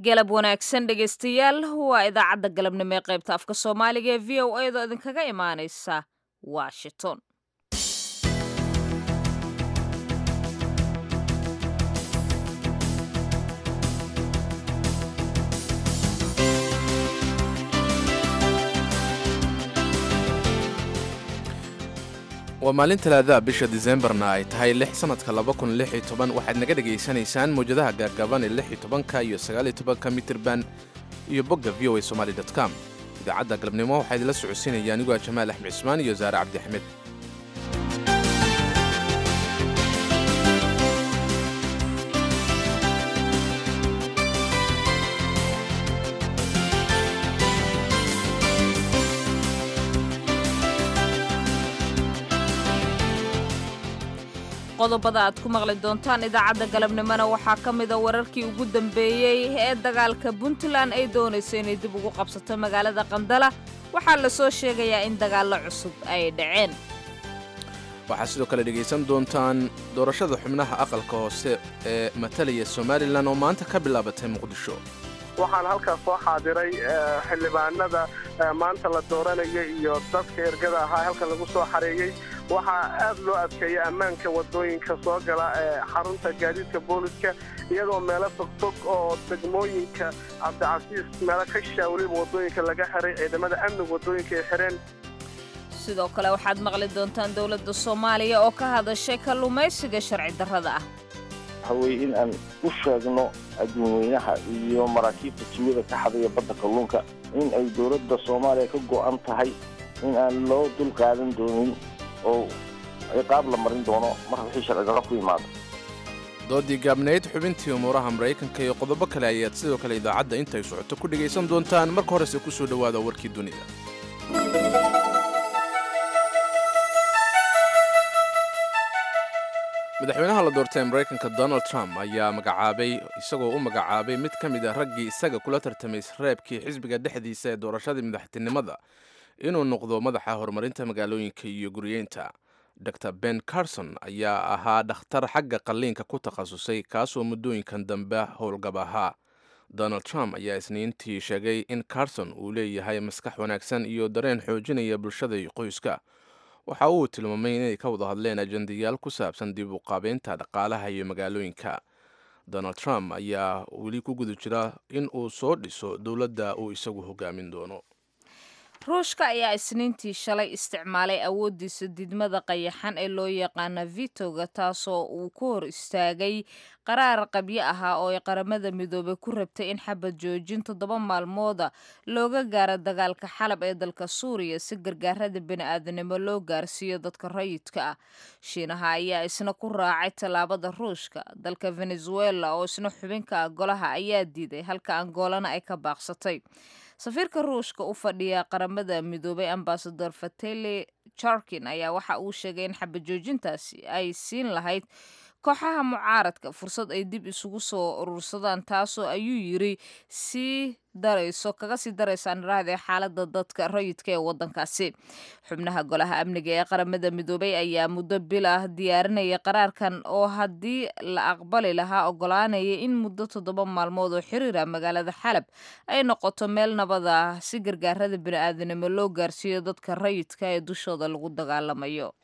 galab wanaagsan dhegaystayaal waa idaacadda galabnimo ee qaybta afka soomaaliga ee v o a da idinkaga imaanaysa washington waa maalin talaadaha bisha disembarna ay tahay lix sannadka waxaad naga dhegaysanaysaan mawjadaha gaagaaban ee lix iyo tobanka iyo sagaal iyo tobanka mitirban iyo bogga v o a somaali com idaacadda galabnimo waxaa idinla socodsiinaya aniguaa jamaal axmed cismaan iyo saare cabdi axmed qodobada aad ku maqli doontaan idaacadda galabnimona waxaa ka mida wararkii ugu dambeeyey ee dagaalka puntland ay doonayso inay dib ugu qabsato magaalada qandala waxaa la soo sheegayaa in dagaallo cusub ay dhaceen waxaad sidoo kale dhegaysan doontaan doorashada xubnaha aqalka hoose ee matalaya somalilan oo maanta ka bilaabatay muqdisho waxaan halkaas soo xaadiray xildhibaanada maanta la dooranaya iyo dadka ergada ahaa halkan lagu soo xareeyey waxaa aad loo adkeeyay ammaanka wadooyinka soo gala ee xarunta gaadiidka booliska iyadoo meelo fogfog oo degmooyinka cabdicasiis meelo ka shishaa weliba wadooyinka laga xiray ciidamada amniga wadooyinka ay xireen sidoo kale waxaad maqli doontaan dowladda soomaaliya oo ka hadashay kalluumaysiga sharci darrada ah waxaweye in aan u sheegno adduunweynaha iyo maraakiibta jimida ka xadaya badda kalluunka in ay dowladda soomaaliya ka go'an tahay in aan loo dul qaadan doonin oo ciqaab la marin doono mar wixii sharcidarro ku yimaado doodii gaabnayd xubintii umuuraha maraykanka iyo qodobo kale ayaad sidoo kale idaacadda intay socoto ku dhegaysan doontaan marka horese ku soo dhowaada warkii dunida madaxweynaha la doortay ee maraykanka donald trump ayaa magacaabay isagoo u magacaabay mid ka mid a raggii isaga kula tartamay reebkii xisbiga dhexdiisa ee doorashadii madaxtinimada inuu noqdo madaxa horumarinta magaalooyinka iyo guriyeynta dor ben carson ayaa ahaa dhakhtar xagga qalliinka ku takhasusay kaasoo muddooyinkan dambe howlgab ahaa donald trump ayaa isniintii sheegay in carson uu leeyahay maskax wanaagsan iyo dareen xoojinaya bulshada iyo qoyska waxa uu tilmaamay inay ka wada hadleen ajendayaal ku saabsan dib u qaabeynta dhaqaalaha iyo magaalooyinka donald trump ayaa weli ku guda jira in uu soo dhiso dowladda uu isagu hogaamin doono ruushka ayaa isniintii shalay isticmaalay awooddiisa didmada qayaxan ee loo yaqaana vitoga taasoo uu ku hor istaagay qaraar qabyo ahaa oo ay qaramada midoobay ku rabtay in xabad joojin toddoba maalmooda looga gaaro dagaalka xalab ee dalka suuriya si gargaarada bini-aadanimo loo gaarsiiyo dadka rayidka ah shiinaha ayaa isna ku raacay tallaabada ruushka dalka venezuela oo isna xubinka ah golaha ayaa diiday halka angolana ay ka baaqsatay safiirka ruushka u fadhiya qaramada midoobay ambasador fatele jarkin ayaa waxa uu sheegay in xabajoojintaasi ay siin lahayd kooxaha mucaaradka fursad ay dib isugu soo urursadaan taasoo ayuu yiri sii darayso kaga sii daraysa niraahda xaalada dadka rayidka ee wadankaasi xubnaha golaha amniga ee qaramada midoobay ayaa muddo bil ah diyaarinaya qaraarkan oo haddii la aqbali lahaa ogolaanaya in muddo toddoba maalmood oo xiriira magaalada xalab ay noqoto meel nabad ah si gargaarada bini-aadanimo loo gaarsiiyo dadka rayidka ee dushooda lagu dagaalamayo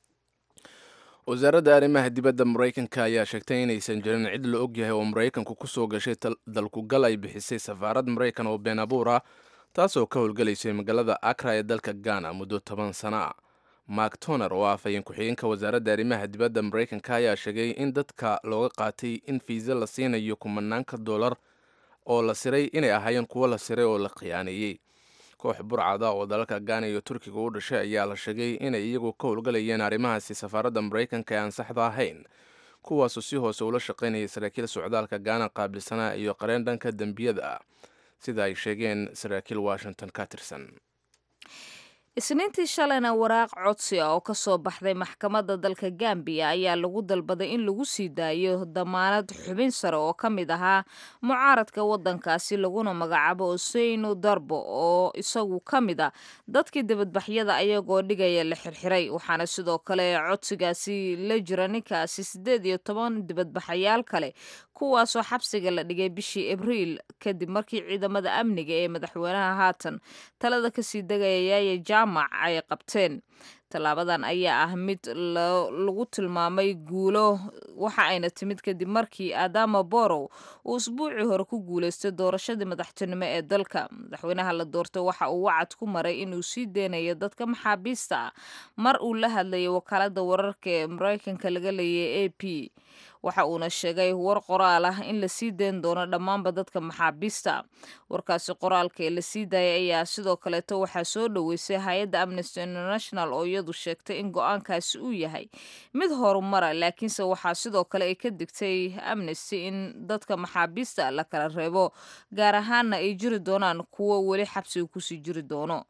wasaaradda arrimaha dibadda maraykanka ayaa sheegtay inaysan jirin cid la og yahay oo maraykanku ku soo gashay dalkugal ay bixisay safaarad maraykan oo been abuur ah taasoo ka howlgalaysay magaalada akra ee dalka ghana muddo toban sana ah mark toner oo ah afhayeen ku-xigeenka wasaaradda arrimaha dibadda maraykanka ayaa sheegay in dadka looga qaatay in fiisa la siinayo kumanaanka dollar oo la siray inay ahaayeen kuwo la siray oo la khiyaaneeyey koox burcada oo dalalka gaana iyo turkiga u dhashay ayaa la sheegay inay iyagu ka howlgalayeen arrimahaasi safaaradda maraykanka ee aan saxda ahayn kuwaasoo si hoose ula shaqaynayay saraakiil socdaalka gaana qaabilsanaa iyo qareen dhanka dembiyada ah sida ay sheegeen saraakiil washington ka tirsan isniintii shalayna waraaq codsi ah oo ka soo baxday maxkamadda dalka gambiya ayaa lagu dalbaday in lagu sii daayo damaanad xubin sare oo ka mid ahaa mucaaradka waddankaasi laguna magacaabo oseyno darbo oo isagu ka mid a dadkii dibadbaxyada ayagoo dhigaya la xirxiray waxaana sidoo kale codsigaasi la jira ninkaasi siddeed iyo toban dibadbaxayaal kale kuwaasoo xabsiga la dhigay bishii abriil kadib markii ciidamada amniga ee madaxweynaha haatan talada kasii degaya yaaya jaamac ay qabteen tallaabadan ayaa ah mid lagu tilmaamay guulo waxa ayna timid kadib markii adama borow uu isbuucii hore ku guulaystay doorashadii madaxtinimo ee dalka madaxweynaha la doortay waxa uu wacad ku maray inuu sii deynayo dadka maxaabiista ah mar uu la hadlayay wakaalada wararka ee mareykanka laga leeyay a p waxa uuna sheegay war qoraal ah in la sii dayn doono dhammaanba dadka maxaabiista warkaasi qoraalka ee la sii daayay ayaa sidoo kaleeto waxaa soo dhoweysay hay-adda amnesty international oo iyadu sheegtay in go-aankaasi uu yahay mid horumara laakiinse waxaa sidoo kale ay ka digtay amnesty in dadka maxaabiista la kala reebo gaar ahaanna ay jiri doonaan kuwo weli xabsiga kusii jiri doono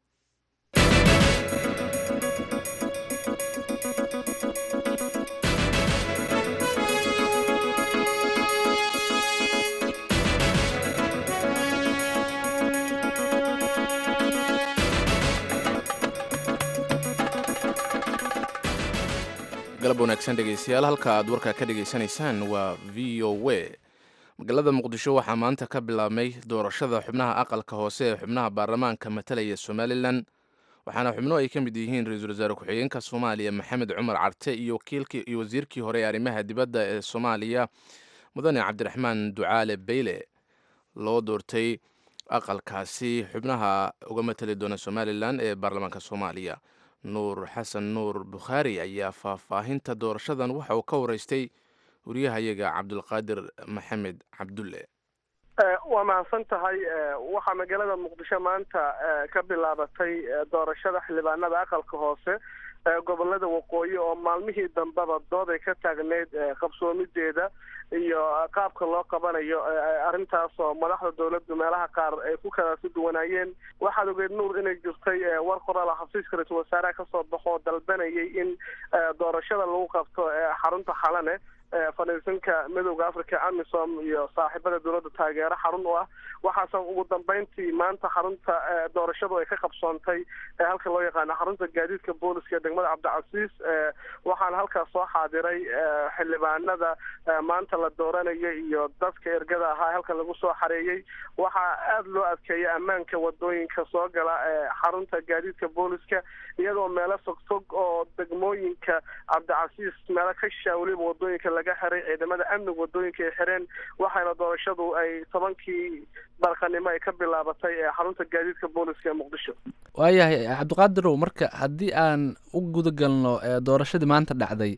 galab wanaagsan dhegaystayaal halka aad warka ka dhegaysanaysaan waa v o w magaalada muqdisho waxaa maanta ka bilaabmay doorashada xubnaha aqalka hoose ee xubnaha baarlamaanka matalaya somalilan waxaana xubno ay ka mid yihiin ra-iisul wasaare ku-xigeenka soomaaliya maxamed cumar carte iyo iyo wasiirkii hore ee arrimaha dibadda ee soomaaliya mudane cabdiraxmaan ducaale beyle loo doortay aqalkaasi xubnaha uga matali doona somalilan ee baarlamaanka soomaaliya nuur xasan nuur bukhaari ayaa faahfaahinta doorashadan waxa uu ka waraystay wariyahayaga cabdulqaadir maxamed cabdulle waa mahadsan tahay waxaa magaalada muqdisho maanta ka bilaabatay doorashada xildhibaanada aqalka hoose gobolada waqooyi oo maalmihii dambeba dood ay ka taagneyd qabsoomideeda iyo qaabka loo qabanayo arrintaas oo madaxda dawladdu meelaha qaar ay ku kala si duwanaayeen waxaad ogeed nuur inay jirtay war qoraal xafiiska ra-iisul wasaaraha kasoo baxo dalbanayay in doorashada lagu qabto xarunta xalane fadhiisanka midowda africa amisom iyo saaxiibada dowladda taageero xarun u ah waxaase ugu dambeyntii maanta xarunta doorashadu ay ka qabsoontay halka loo yaqaano xarunta gaadiidka booliska ee degmada cabdicasiis waxaana halkaas soo xaadiray xildhibaanada maanta la dooranaya iyo dadka ergada ahaa halka lagu soo xareeyey waxaa aada loo adkeeyay ammaanka wadooyinka soo gala xarunta gaadiidka booliska iyadoo meelo fogfog oo degmooyinka cabdicasiis meelo ka shishaa weliba wadooyinka laga xiray ciidamada amniga wadooyinka ay xireen waxaana doorashadu ay tobankii barqanimo ay ka bilaabatay xarunta gaadiidka booliska ee muqdisho waayahay cabdiqaadirow marka haddii aan u gudagalno doorashadii maanta dhacday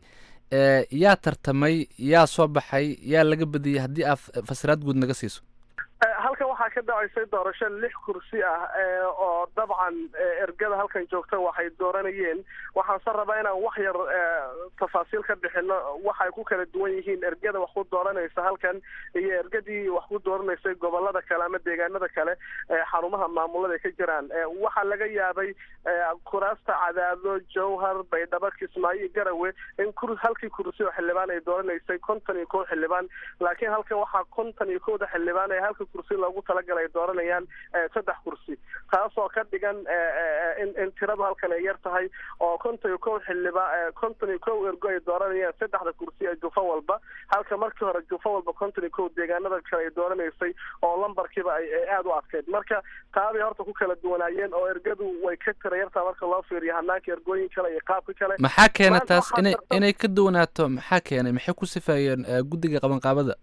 yaa tartamay yaa soo baxay yaa laga badiyey haddii aad fasiraad guud naga siiso halkan waxaa ka dhacaysay doorasho lix kursi ah oo dabcan ergada halkan joogta waxay dooranayeen waxaanse rabaa inaan wax yar tafaasiil ka bixino waxay ku kala duwan yihiin ergada wax ku dooranaysa halkan iyo ergadii wax ku dooranaysay gobolada kale ama deegaanada kale xarumaha maamulada ay ka jiraan waxaa laga yaabay kuraasta cadaado jowhar baydhabo kismaayo iyo garawe in halkii kursi oo xildhibaan ay dooranaysay konton iyo kow xildhibaan laakiin halkan waxaa konton iyo kowda xildhibaan ee halka kursi loogu talagalay ay dooranayaan saddex kursi taasoo ka dhigan in in tiradu halkan ay yar tahay oo konton iyo kow xildhibaan konton iyo kow ergo ay dooranayaan saddexda kursi ee jufo walba halka markii hore jufo walba konton iyo kow deegaanada kale ay dooranaysay oo lambarkiiba ay aada u adkeyd marka taabay horta ku kala duwanaayeen oo ergadu way ka tira yartaa marka loo fiiriyo hanaanka ergooyin kale iyo qaabka kale maxaa keena taas inay inay ka duwanaato maxaa keenay maxay ku sifaayeen guddiga qabanqaabada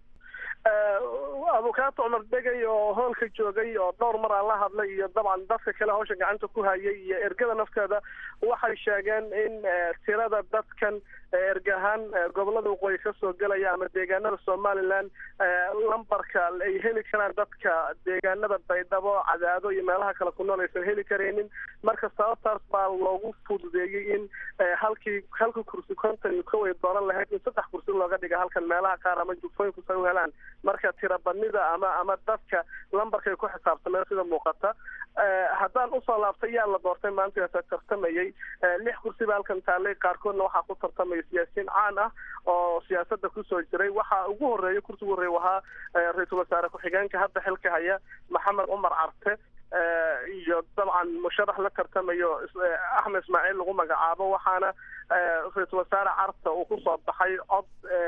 abukaato cumar degay oo hoolka joogay oo dhowr mar aan la hadlay iyo dabcan dadka kale hawsha gacanta ku hayay iyo ergada nafteeda waxay sheegeen in tirada dadkan erga ahaan gobolada waqooyi kasoo gelaya ama deegaanada somalilan lambarka ay heli karaan dadka deegaanada baydhabo cadaado iyo meelaha kale ku nool aysan heli karaynin marka sababtaas baa loogu fududeeyey in halkii halka kursi konton iyo kow ay dooran lahayd in saddex kursi looga dhiga halkan meelaha qaar ama jufooyinku say u helaan marka tirabadnida ama ama dadka lambarkay ku xisaabtameen sida muuqata haddaan usoo laabtay yaa la doortay maanta tartamayey lix kursi baa halkan taallay qaarkoodna waxaa ku tartamaya siyaasiyiin caan ah oo siyaasadda kusoo jiray waxaa ugu horreeya kursigu horreeya wahaa ra-iisul wasaare ku-xigeenka hadda xilka haya maxamed cumar carte iyo dabcan musharax la tartamayo axmed ismaaciil lagu magacaabo waxaana ra-iisul wasaare carta uu kusoo baxay cod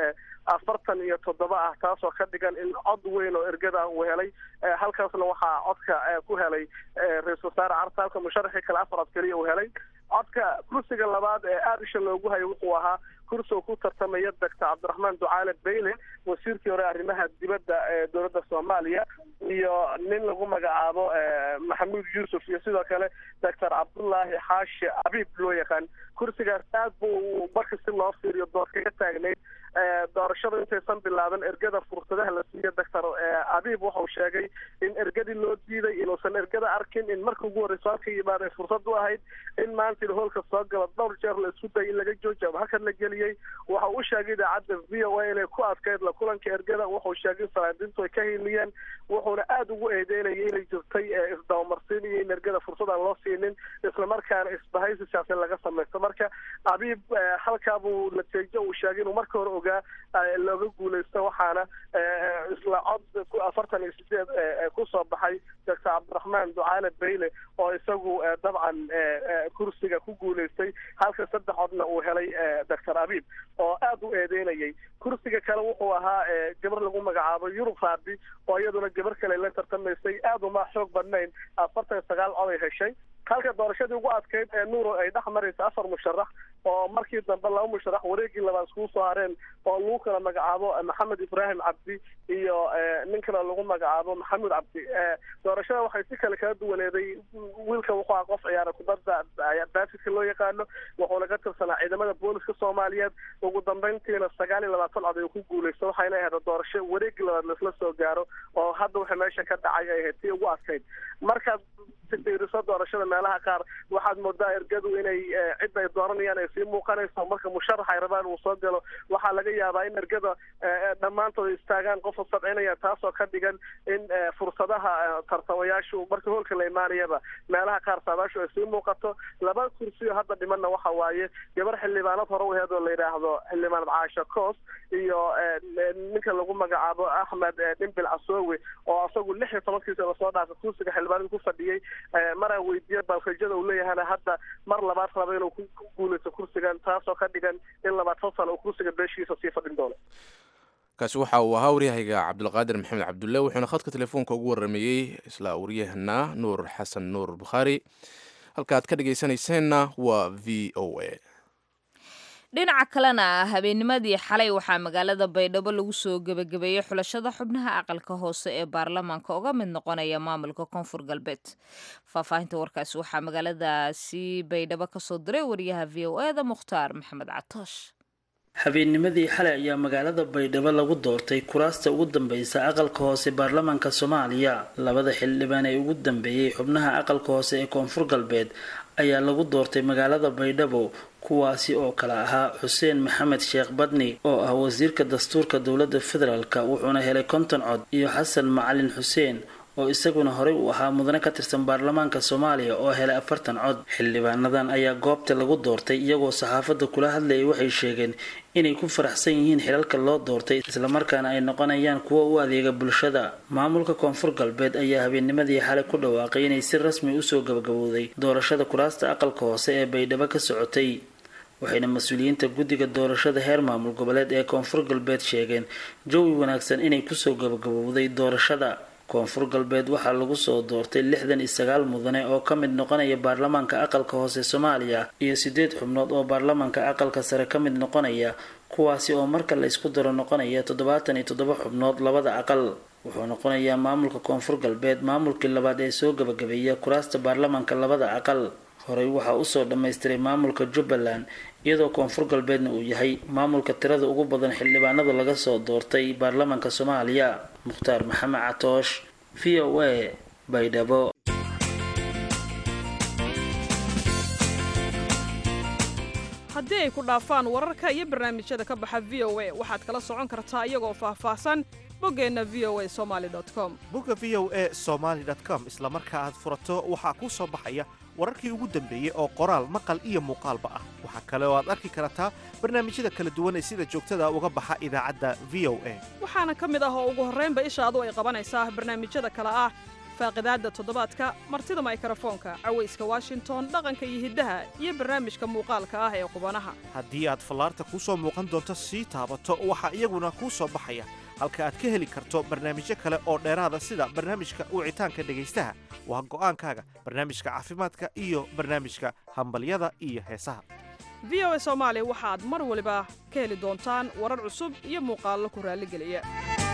afartan iyo toddoba ah taasoo ka dhigan in cod weyn oo ergada uu helay halkaasna waxaa codka ku helay ra-iisul wasaare carta halka musharaxii kale afar cod keliya uu helay codka kursiga labaad ee aada isha loogu hayo wuxuu ahaa kursi uu ku tartamaya doctor cabdiraxmaan ducaale bayle wasiirkii hore arrimaha dibadda ee dowladda soomaaliya iyo nin lagu magacaabo maxamuud yuusuf iyo sidoo kale doctor cabdullaahi xaashi abiib loo yaqaan kursigaas aad buu marka si loo fiiriyo dood kaga taagnayd doorashada intaysan bilaaban ergada fursadaha la siiyo doctor abiib wuxuu sheegay in ergadii loo diiday inuusan ergada arkin in marka ugu horreyso halka yimaada fursad u ahayd in maanta hoolka soo gala dhowr jeer la isku dayay in laga joojiyo ama halkan la geliyey waxa uu sheegay idaacadda v o a inay ku adkayd la kulanka ergada wuxuu sheegay in salaadiintu ay ka hiliyeen wuxuuna aada ugu eedeynayay inay jirtay isdabamarsiin iyo in ergada fursad aan loo siinin islamarkaana isbahaysi siyaasad laga samaysto marka abiib halkaa buu natiijo uu sheegay inuu marka hore ogaa looga guuleysto waxaana isla cod afartan iyo sideed kusoo baxay doctor cabdiraxmaan ducaale bayle oo isagu dabcan kursiga ku guuleystay halka saddex codna uu helay doctor abiib oo aada u eedeynayay kursiga kale wuxuu ahaa gabar lagu magacaabo yurub raabi oo iyaduna gabar kale la tartamaysay aada uma xoog badnayn afartan iyo sagaal cod ay heshay halka doorashadii ugu adkayd ee nuuro ay dhex maraysa afar musharax oo markii dambe laba musharax wareegii labaad iskugu soo hareen oo lagu kala magacaabo maxamed ibraahim cabdi iyo nin kale lagu magacaabo maxamuud cabdi doorashada waxay si kale kala duwaneeday wiilka wuxuu aha qof ciyaara kubadda baasidka loo yaqaano wuxuuna ka tirsanaa ciidamada booliska soomaaliyeed ugu dambeyntiina sagaal iyo labaatan cod ay ku guuleysta waxayna ahayd doorasho wareegii labaad laisla soo gaaro oo hadda waxay meesha ka dhacay ay ahayd tii ugu adkayd markaad fiiriso doorashada meelaha qaar waxaad moodaa ergadu inay cid ay dooranayaan ay sii muuqanayso marka musharax ay rabaan uu soo galo waxaa laga yaabaa in ergada dhammaantood istaagaan qofa sabcinaya taasoo ka dhigan in fursadaha tartamayaashu marka hoolka la imaanayaba meelaha qaar saadaashu ay sii muuqato laba kursiyo hadda dhimanna waxa waaye gabar xildhibaanad hore u aheed oo la yidhaahdo xildhibaanad caasha coos iyo ninka lagu magacaabo axmed dhimbil casoowe oo asagu lix iyo tobankiisa lasoo dhaafay kursiga xildhibaanada ku fadhiyey maraa weydiiya balfajada uu leeyahana hadda mar labaad raba inuu ku guuleysto kursigan taasoo ka dhigan in labaatan sano uu kursiga beeshiisa sii fadhin doono kaasi waxa uu ahaa waryahayga cabdulqaadir maxamed cabdulle wuxuuna khadka telefoonka ugu waramayey isla waryahana nuur xasan nuur bukhaari halka aad ka dhegaysanayseena waa v o a dhinaca kalena habeennimadii xalay waxaa magaalada baydhabo lagu soo gebagabeeyey xulashada xubnaha aqalka hoose ee baarlamaanka uga mid noqonaya maamulka koonfur galbeed faahfaahinta warkaasi waxaa magaaladaasi baydhabo kasoo diray wariyaha v o e da mukhtaar maxamed catoosh habeennimadii xalay ayaa magaalada baydhabo lagu doortay kuraasta ugu dambeysa aqalka hoose baarlamaanka soomaaliya labada xildhibaan ee ugu dambeeyey xubnaha aqalka hoose ee koonfur galbeed ayaa lagu doortay magaalada baydhabo kuwaasi oo kale ahaa xuseen maxamed sheekh badni oo ah wasiirka dastuurka dowladda federaalk wuxuuna helay konton cod iyo xasan macalin xuseen oo isaguna horey u ahaa mudane ka tirsan baarlamaanka soomaaliya oo helay afartan cod xildhibaanadan ayaa goobta lagu doortay iyagoo saxaafadda kula hadlayay waxay sheegeen inay ku faraxsan yihiin xilalka loo doortay islamarkaana ay noqonayaan kuwo u adeega bulshada maamulka koonfur galbeed ayaa habeennimadii xalay ku dhawaaqay inay si rasmi usoo gabagabowday doorashada kuraasta aqalka hoose ee baydhabo ka socotay waxayna mas-uuliyiinta guddiga doorashada heer maamul goboleed ee koonfur galbeed sheegeen jawi wanaagsan inay kusoo gabagabowday doorashada koonfur galbeed waxaa lagu soo doortay lixdan iyo sagaal mudane oo ka mid noqonaya baarlamaanka aqalka hoose soomaaliya iyo sideed xubnood oo baarlamaanka aqalka sare ka mid noqonaya kuwaasi oo marka la isku daro noqonaya toddobaatan iyo toddoba xubnood labada aqal wuxuu noqonayaa maamulka koonfur galbeed maamulkii labaad ee soo gabagabeeya kuraasta baarlamaanka labada aqal horey waxaa usoo dhammaystiray maamulka jubbaland iyadoo koonfur galbeedna uu yahay maamulka tirada ugu badan xildhibaanada laga soo doortay baarlamaanka soomaaliya mukhtaar maxamed catoosh v o a baydhabo haddii ay ku dhaafaan wararka iyo barnaamijyada ka baxa v o a waxaad kala socon kartaa iyagoo faahfaahsan boggeenna v o a somali com bogga v o a somaali com isla marka aad furato waxaa kuu soo baxaya wararkii ugu dambeeyey oo qoraal maqal iyo muuqaalba ah waxaa kale oo aad arki kartaa barnaamijyada kala duwan ee sida joogtada uga baxa idaacadda v o a waxaana ka mid ah oo ugu horraynba ishaadu ay qabanaysaa barnaamijyada kale ah faaqidaadda toddobaadka martida maykrofoonka cawayska washington dhaqanka iyo hiddaha iyo barnaamijka muuqaalka ah ee qubanaha haddii aad fallaarta kuu soo muuqan doonto sii taabato waxaa iyaguna kuu soo baxaya halka aad ka heli karto barnaamijyo kale oo dheeraada sida barnaamijka wicitaanka dhegaystaha waa go'aankaaga barnaamijka caafimaadka iyo barnaamijka hambalyada iyo heesaha v o a soomaali waxaad mar waliba ka heli doontaan warar cusub iyo muuqaallo ku raalligeliya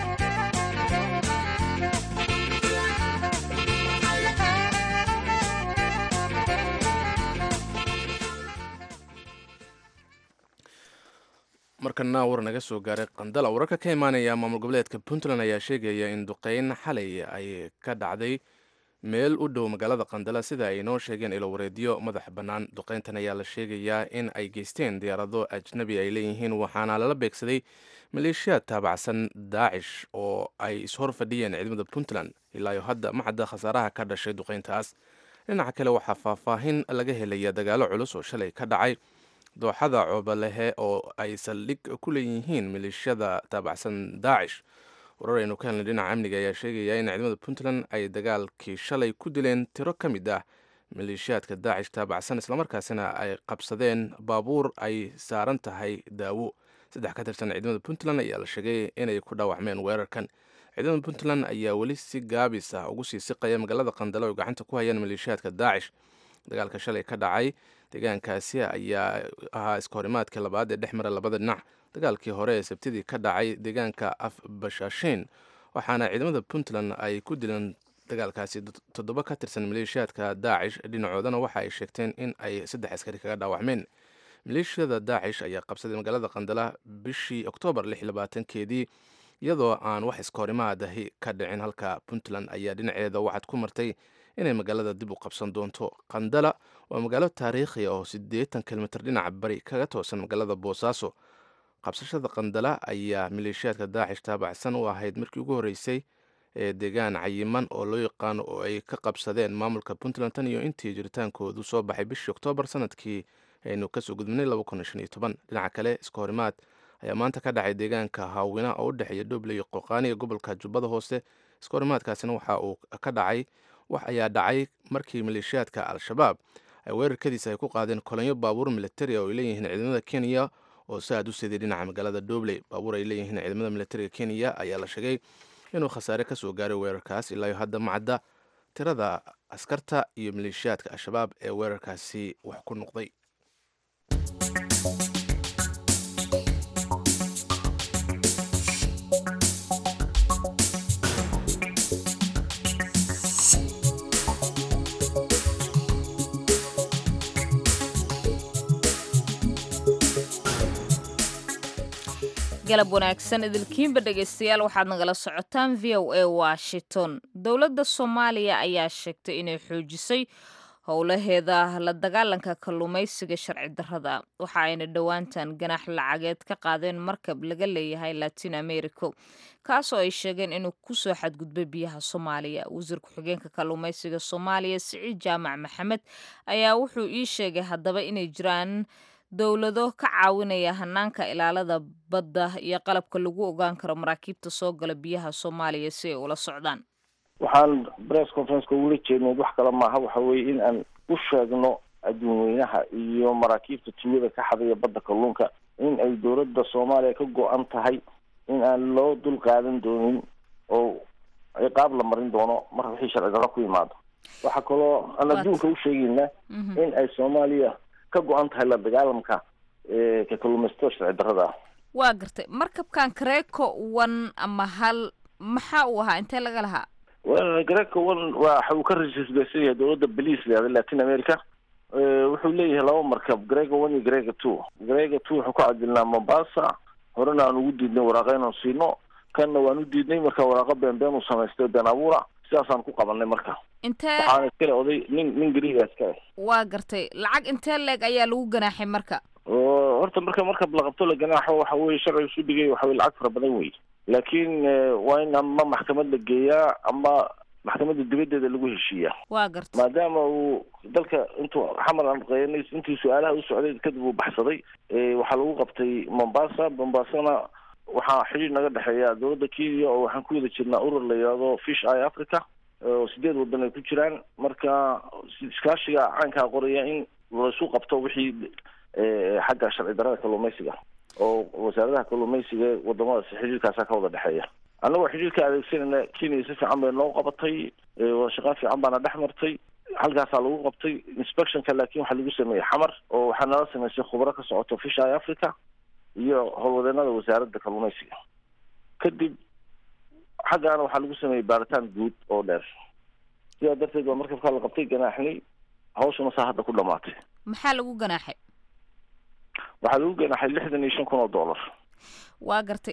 markana war naga soo gaaray qandala wararka ka imaanaya maamul goboleedka puntland ayaa sheegaya in duqeyn xalay ay ka dhacday meel u dhow magaalada qandala sida ay inoo sheegeen ilowareedyo madax bannaan duqeyntan ayaa la sheegayaa in ay geysteen diyaarado ajnabi ay leeyihiin waxaana lala beegsaday maleeshiyaad taabacsan daacish oo ay ishor fadhiyeen ciidamada puntland ilaayo hadda ma cadda khasaaraha ka dhashay duqeyntaas dhinaca kale waxaa faahfaahin laga helaya dagaalo culus oo shalay ka dhacay dooxada coobalehe oo ay saldhig ku leeyihiin maleeshiyada taabacsan daacish warar aynu ka helnay dhinaca amniga ayaa sheegaya in ciidamada puntland ay dagaalkii shalay ku dileen tiro ka mid ah maleeshiyaadka daacish taabacsan islamarkaasina ay qabsadeen baabuur ay saaran tahay daawo saddex ka tirsan ciidamada puntland ayaa la sheegay inay ku dhaawacmeen weerarkan ciidamada puntland ayaa weli si gaabis ah ugu sii siqaya magaalada qandale oo gacanta ku hayaan maleeshiyaadka daacish dagaalka shalay ka dhacay deegaankaasi ayaa ahaa iskahorimaadkii labaad ee dhex mara labada dhinac dagaalkii hore ee sabtidii ka dhacay deegaanka afbashashiin waxaana ciidamada puntland ay ku dileen dagaalkaasi toddoba ka tirsan maleeshiyaadka daacish dhinacoodana waxa ay sheegteen in ay saddex askari kaga dhaawacmeen maleeshiyada daacish ayaa qabsaday magaalada qandala bishii oktoobar keedii iyadoo aan wax iskahorimaadahi ka dhicin halka puntland ayaa dhinaceeda waxaad ku martay inay magaalada dib u qabsan doonto qandala waa magaalo taariikhiya oo siddeetan kilomitr dhinaca bari kaga toosan magaalada boosaaso qabsashada qandala ayaa maleeshiyaadka daacish taabacsan u ahayd markii ugu horreysay ee deegaan cayiman oo loo yaqaano oo ay ka qabsadeen maamulka puntland tan iyo intii jiritaankoodu soo baxay bishii oktoobar sanadkii aynu kasoo gudbinay dhinaca kale iska horimaad ayaa maanta ka dhacay deegaanka haawina oo u dhexeeya dhoble iyo qoqaani ee gobolka jubbada hoose iska horimaadkaasina waxa uu ka dhacay wax ayaa dhacay markii maleeshiyaadka al-shabaab ay weerarkadiisa ay ku qaadeen kolonyo baabuur militari oo ay leeyihiin ciidamada kenya oo si aad u siday dhinaca magaalada dobley baabuur ay leeyihiin ciidamada militariga kenya ayaa la sheegay inuu khasaare ka soo gaaray weerarkaas ilaayo hadda macadda tirada askarta iyo maleeshiyaadka al-shabaab ee weerarkaasi wax ku noqday galab wanaagsan idilkiinba dhegaystayaal waxaad nagala socotaan v o a washington dowladda soomaaliya ayaa sheegtay inay xoojisay howlaheeda la dagaalanka kalluumaysiga sharci darrada waxa ayna dhowaantan ganax lacageed ka qaadeen markab laga leeyahay latin america kaasoo ay sheegeen inuu kusoo xadgudbay biyaha soomaaliya wasiir ku-xigeenka kalluumaysiga soomaaliya siciid jaamac maxamed ayaa wuxuu ii sheegay haddaba inay jiraan dowlado ka caawinaya hanaanka ilaalada badda iyo qalabka lagu ogaan karo maraakiibta soo gala biyaha soomaaliya si ay ula socdaan waxaan press conferenceka ugula jeednay wax kale maaha waxa weeye in aan u sheegno adduun weynaha iyo maraakiibta tuugada ka xadaya badda kalluunka in ay dowladda soomaaliya ka go-an tahay in aan loo dul qaadan doonin oo ciqaab la marin doono marka wixii sharci darro ku yimaado waxaa kaloo aan adduunka u sheegaynaa in ay soomaaliya ka go-an tahay la dagaalamka ka kalluumaysatada sharci darrada ah waa gartay markabkan kareeko one ama hal maxaa uu ahaa intee laga lahaa well greco one waxa uu ka rajisbaysan yahay dowladda belice leada latin america wuxuu leeyahay laba markab grega one iyo grega two grega two wuxuu ku cadilnaa mombasa horena aan ugu diidnay waraaqa inaan siino kanna waan u diidnay marka waraaqo beenbeen uu samaystay been abuura sidaasaan ku qabanay marka intee waxaana iskale oday nin nin griga iskale waa gartay lacag intee leeg ayaa lagu ganaaxay marka oo horta marka marka la qabto la ganaaxo waxa weye sharciga isu dhigay waxa weye lacag fara badan wey laakiin waa in ama maxkamad la geeyaa ama maxkamadda dibaddeeda lagu heshiiyaa waa garta maadaama uu dalka intuu xamar aan qeynay intii su-aalaha u socday kadib uu baxsaday waxaa lagu qabtay mombasa mombasana waxaa xidhiir naga dhexeeya dowladda kenya oo waxaan ku wada jirnaa urur la yidhaahdo fish eye africa oo sideed wadan ay ku jiraan marka iskaashiga caankaa qoraya in laisu qabto wixii xagga sharci darada kalluumaysiga oo wasaaradaha kalluumaysiga ee wadamadaasi xidhiirkaasa ka wada dhexeeya annagoo xidhiirka adeegsanayna kenya si fiican bay noo qabatay shaqaan fiican baana dhex martay halkaasaa lagu qabtay inspectionka laakiin waxaa lagu sameeyey xamar oo waxaa nala samaysay khubro ka socoto fish eye africa iyo howlwadeenada wasaaradda kalluumaysiga kadib xaggaana waxaa lagu sameeyey baaritaan guud oo dheer sidaa darteed baa markabkaa la qabtay ganaaxnay hawshuna saa hadda ku dhamaatay maxaa lagu ganaaxay waxaa lagu ganaaxay lixdan iyo shan kun oo dollar waa gartay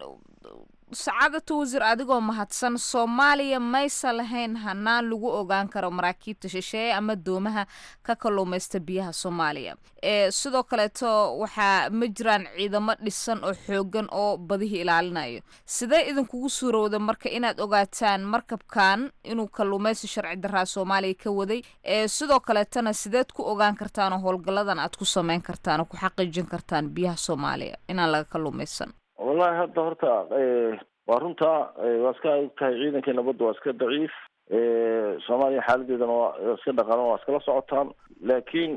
sacaadatu wasiir adigoo mahadsan soomaaliya maysa lahayn hanaan lagu ogaan karo maraakiibta shisheeye ama doomaha ka kalluumaysta biyaha soomaaliya ee sidoo kaleeto waxaa ma jiraan ciidamo dhisan oo xoogan oo badihii ilaalinayo sidee idinkugu suurowda marka inaad ogaataan markabkan inuu kalluumaysi sharci daraa soomaaliya ka waday ee sidoo kaleetana sideed ku ogaan kartaan oo howlgalladan aad ku sameyn kartaan oo ku xaqiijin kartaan biyaha soomaaliya inaan laga kalluumaysan wallahi hadda horta waa runta waa iska ogtahay ciidankii nabadda waa iska daciif soomaaliya xaaladeedana waa iska dhaqalan waa iskala socotaan laakiin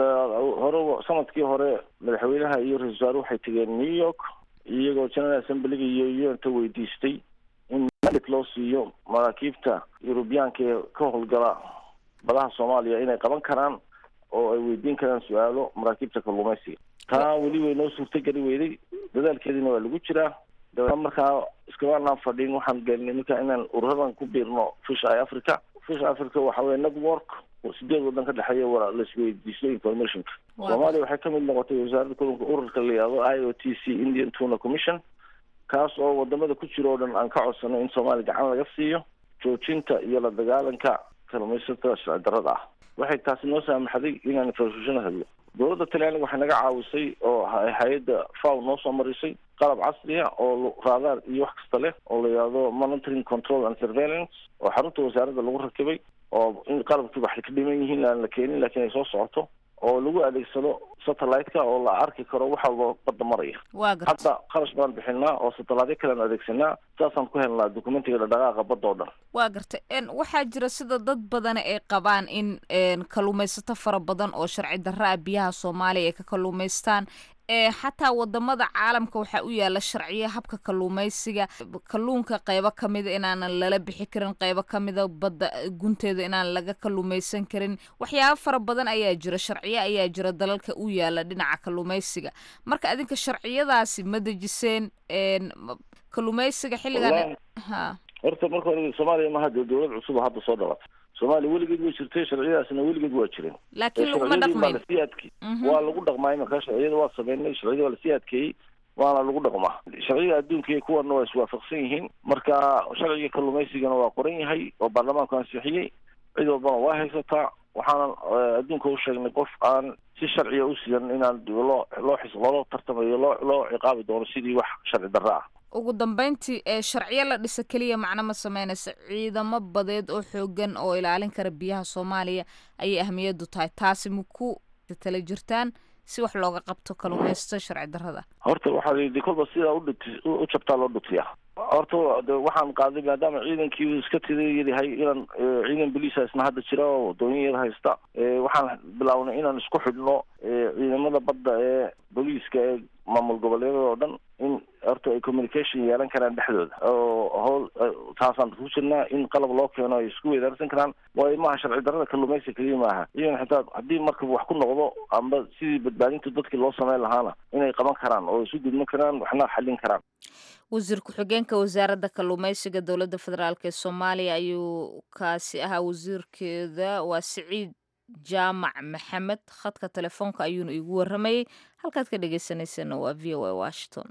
hore sanadkii hore madaxweynaha iyo ra-isul wasaare waxay tegeen new york iyagoo general assemblyga iyo unta weydiistay in malik loo siiyo maraakiibta yurubiyaanka ee ka howlgala badaha soomaaliya inay qaban karaan oo ay weydiin karaan su-aalo maraakiibta kalluumaysiga taa weli way noo suurtogeli weyday dadaalkeediina waa lagu jiraa dabeetna markaa iskamaanaan fadhin waxaan gelinay marka inaan ururadan ku biirno fish eye africa fish africa waxa weye network sideed wadan ka dhexeeya waa laisweydiisto informationka soomaaliya waxay kamid noqotay wasaaradda kalluunka ururka la yihahdo i o t c indian tuna commission kaas oo wadamada ku jira oo dhan aan ka codsano in soomaaliya gacan laga siiyo joojinta iyo la dagaalanka kalluumaysatada sharci darada ah waxay taasi noo saamaxday inaan informationa hadlo dowladda talyaaniga waxay naga caawisay oo hay-adda faw noo soo marisay qalab casriya oo raadaar iyo wax kasta leh oo la yihahdo monitoring control and surveillance oo xarunta wasaaradda lagu rakibay oo in qalabkii waxay ka dhiman yihiin aan la keenin laakiin ay soo socoto oo lagu adeegsado satellite-ka oo la arki karo wax walba badda maraya hadda kharash baan bixinaa oo satellite kalean adeegsanaa saasaan ku helnaa documentiga dhadhaqaaqa badda oo dhan waa gartay waxaa jira sida dad badani ay qabaan in kalluumaysato fara badan oo sharci darra ah biyaha soomaaliya ay ka kalluumaystaan xataa wadamada caalamka waxaa u yaala sharciya habka kalluumaysiga kalluunka qeybo kamida inaanan lala bixi karin qeybo kamida badda gunteeda inaan laga kalluumaysan karin waxyaaba fara badan ayaa jira sharciyo ayaa jira dalalka u yaala dhinaca kalluumaysiga marka adinka sharciyadaasi ma dejiseen kalluumaysiga xilligan ha horta marka hore soomaaliya maha dee dowlad cusub oo hadda soo dhalatay soomaaliya weligeed way jirtay sharciyadaasna weligeed waa jireen laakiin laguma dhaqmayn lasii adke waa lagu dhaqmaa imarkaa sharciyada waa sameynay sharciyada waa lasii adkeeyey waana lagu dhaqmaa sharciga adduunka iyo kuwana waa iswaafaqsan yihiin marka sharciga kalluumaysigana waa qoran yahay oo baarlamaanku ansixiyey cid walbana waa haysataa waxaanan adduunka u sheegnay qof aan si sharciga u sidan inaan loo loo xis loola tartamayo loo loo ciqaabi doono sidii wax sharci darra ah ugu dambeyntii ee sharciyo la dhisa keliya macno ma sameynaysa ciidamo badeed oo xoogan oo ilaalin kara biyaha soomaaliya ayay ahmiyadu tahay taasi ma ku tala jirtaan si wax looga qabto kalluumaysato sharci darrada horta waxaa layidhi kolba sidaa udhut u jabtaa loo dhutiyaa horta de waxaan qaaday maadaama ciidankii uu iska tidayyahay inaan ciidan boliisa isna hadda jira oo waddooyin yar haysta waxaan bilawnay inaan isku xidhno ciidamada badda ee booliiska ee maamul goboleedyada oo dhan in horta ay communication yeelan karaan dhexdooda oo howl taasaan ku jirnaa in qalab loo keeno ay isku weydaarsan karaan waayo maaha sharci darrada kalluumaysiga keliya maaha iyan xitaa haddii markab wax ku noqdo amba sidii badbaadinta dadkii loo sameyn lahaana inay qaban karaan oo isu gudman karaan waxna xallin karaan wasiir ku-xigeenka wasaaradda kalluumaysiga dowladda federaalk ee soomaaliya ayuu kaasi ahaa wasiirkeeda waa siciid jaamac maxamed khadka telefoonka ayuuna iigu waramayey halkaad ka dhegeysaneysana waa v o a washington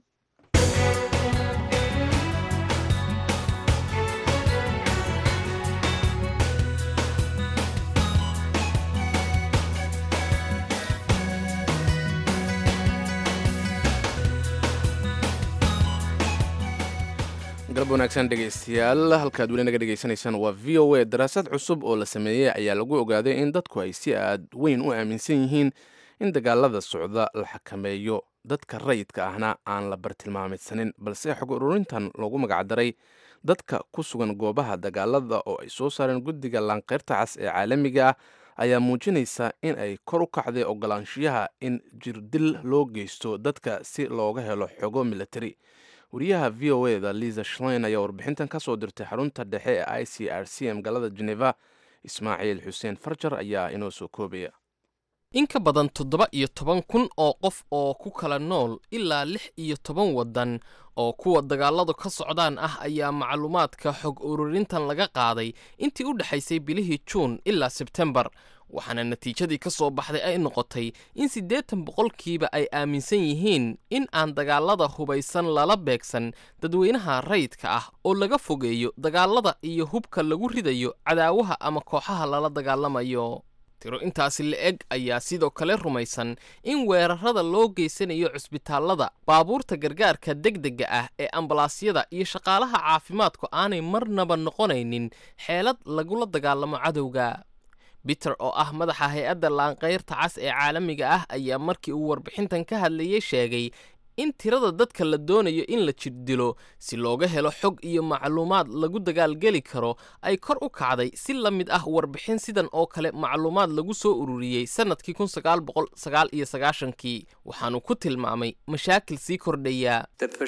galab wanaagsan dhegaystayaal halkaad weli naga dhegaysanaysaan waa v o a daraasad cusub oo la sameeyey ayaa lagu ogaaday in dadku ay si aad weyn u aaminsan yihiin in dagaalada socda la xakameeyo dadka rayidka ahna aan la bartilmaameedsanin balse xog ururintan loogu magacdaray dadka ku sugan goobaha dagaalada oo ay soo saareen guddiga laanqeyrta cas ee caalamiga ah ayaa muujinaysa in ay kor u kacday ogolaanshiyaha in jirdil loo geysto dadka si looga helo xogo militari wariyaha v o eda liza shlein ayaa warbixintan ka soo dirtay xarunta dhexe ee i c r c magaalada geneva ismaaciil xuseen farjar ayaa inoo soo koobaya in ka badan toddoba iyo toban kun oo qof oo ku kala nool ilaa lix iyo toban waddan oo kuwa dagaaladu ka socdaan ah ayaa macluumaadka xog ururintan laga qaaday intii u dhexaysay bilihii juun ilaa sebtembar waxaana natiijadii ka soo baxday ay noqotay in siddeetan boqolkiiba ay aaminsan yihiin in aan dagaalada hubaysan lala beegsan dadweynaha rayidka ah oo laga fogeeyo dagaalada iyo hubka lagu ridayo cadaawaha ama kooxaha lala dagaalamayo tiro intaasi la-eg ayaa sidoo kale rumaysan in weerarada loo geysanayo cusbitaallada baabuurta gargaarka degdega ah ee ambalaasyada iyo shaqaalaha caafimaadku aanay marnaba noqonaynin xeelad lagula dagaalamo cadowga biter oo ah madaxa hay-adda laanqayrta cas ee caalamiga ah ayaa markii uu warbixintan ka hadlayay sheegay in tirada dadka la doonayo in la jirdilo si looga helo xog iyo macluumaad lagu dagaalgeli karo ay kor u kacday si la mid ah warbixin sidan oo kale macluumaad lagu soo ururiyey sannadkii kun sagaal boqol sagaal iyo sagaashankii waxaanu ku tilmaamay mashaakil sii kordhaya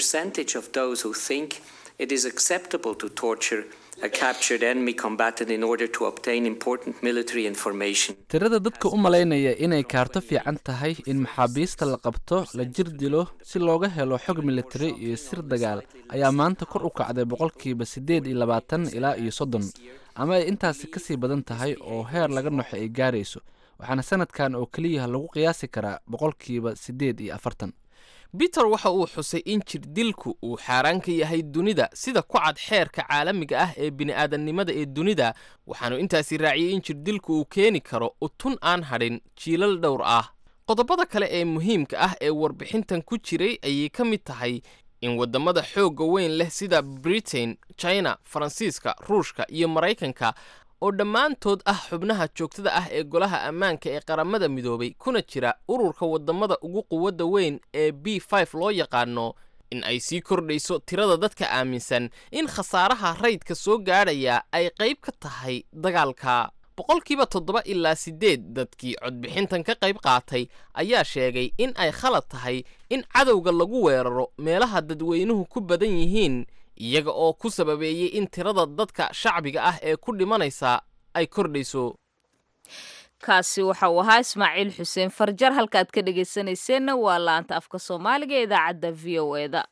tirada dadka u malaynaya inay kaarto fiican tahay in maxaabiista la qabto la jir dilo si looga helo xog militari iyo sir dagaal ayaa maanta kor u kacday boqolkiiba siddeed iyo labaatan ilaa iyo soddon ama ay intaasi kasii badan tahay oo heer laga noxo ay gaarayso waxaana sanadkan oo keliya lagu qiyaasi karaa boqolkiiba siddeed iyo afartan biter waxa uu xusay in jirdilku uu xaaraan ka yahay dunida sida ku cad xeerka caalamiga ah ee bini'aadannimada ee dunida waxaanu intaasi raaciyey in jirdilku uu keeni karo utun aan hadhin jiilal dhowr ah qodobada kale ee muhiimka ah ee warbixintan ku jiray ayay ka mid tahay in waddamada xoogga weyn leh sida britain china faransiiska ruushka iyo maraykanka oo dhammaantood ah xubnaha joogtada ah ee golaha ammaanka ee qaramada midoobay kuna jira ururka waddamada ugu quwadda weyn ee b f loo yaqaano in ay sii kordhayso tirada dadka aaminsan in khasaaraha rayidka soo gaadhaya ay qayb ka tahay dagaalka boqolkiiba toddoba ilaa siddeed dadkii codbixintan ka qayb qaatay ayaa sheegay in ay khalad tahay in cadowga lagu weeraro meelaha dadweynuhu ku badan yihiin iyaga oo ku sababeeyey in tirada dadka shacbiga ah ee ku dhimanaysa ay kordhayso kaasi waxa uu ahaa ismaaciil xuseen farjar halkaad ka dhegaysanayseena waa laanta afka soomaaliga ee idaacadda v o eda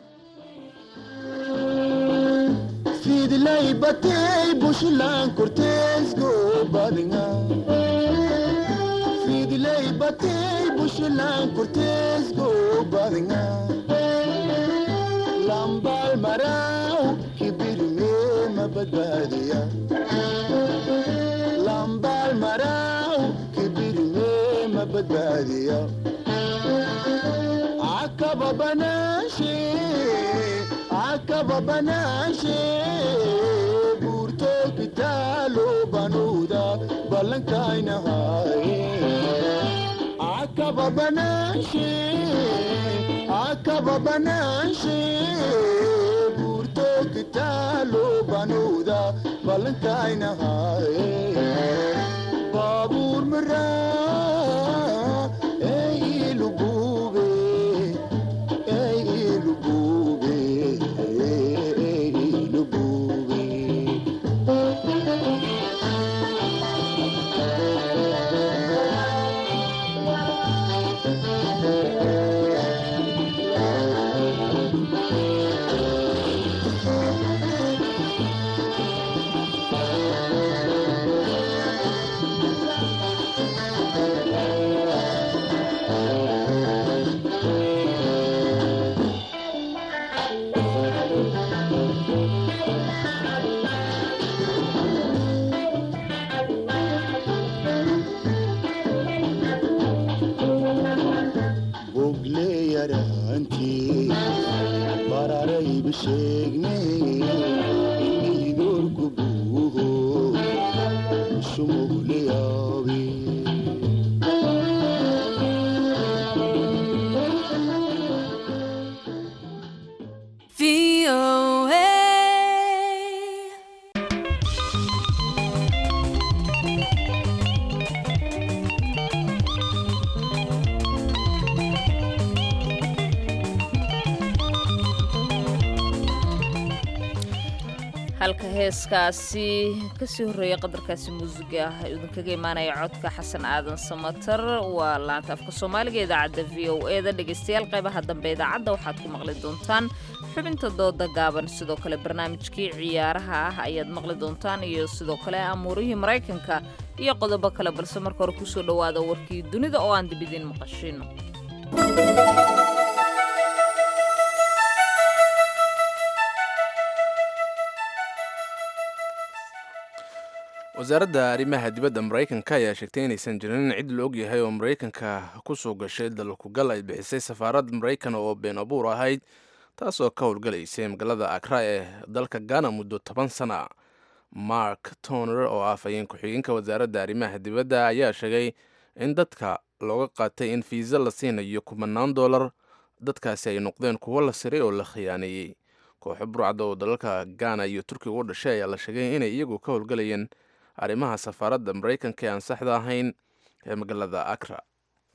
lambal marau kibirme mabadbadiya lambal marau kibirme mabadbadiya akaba banashe akaba banashe burto kitalo banuda balankaina haye akaba banashe akaba banashe burto kitalo banuda balankaina haye babur mara ey ilubube ey ilubube ey ilubube baarayba sheegne idoorku buuho shumugleyaabe halka heeskaasi kasii horreeyay qadarkaasi muusiga ah ee idinkaga imaanaya codka xasan aadan samatar waa laanta afka soomaaliga idaacadda v o e da dhegaystayaal qaybaha dambe idaacadda waxaad ku maqli doontaan xubinta dooda gaaban sidoo kale barnaamijkii ciyaaraha ah ayaad maqli doontaan iyo sidoo kale amuurihii maraykanka iyo qodobo kale balse marka hore kusoo dhowaada warkii dunida oo aan dib idiin maqashino wasaaradda arrimaha dibadda maraykanka ayaa sheegtay inaysan jirin cid la ogyahay oo maraykanka ku soo gashay dalkugal ay bixisay safaarad maraykan oo been abuur ahayd taasoo ka howlgalaysay magaalada akra ee dalka ghana muddo toban sana mark toner oo ah afhayeen ku-xigeenka wasaaradda arrimaha dibadda ayaa sheegay in dadka looga qaatay in fiisa la siinayo kumanaan dollar dadkaasi ay noqdeen kuwo la siray oo la khiyaaneeyey kooxo burcada oo dalalka ghana iyo turkiga u dhashay ayaa la sheegay inay iyagu ka howlgalayeen arrimaha safaaradda maraykanka ee aan saxda ahayn ee magaalada akra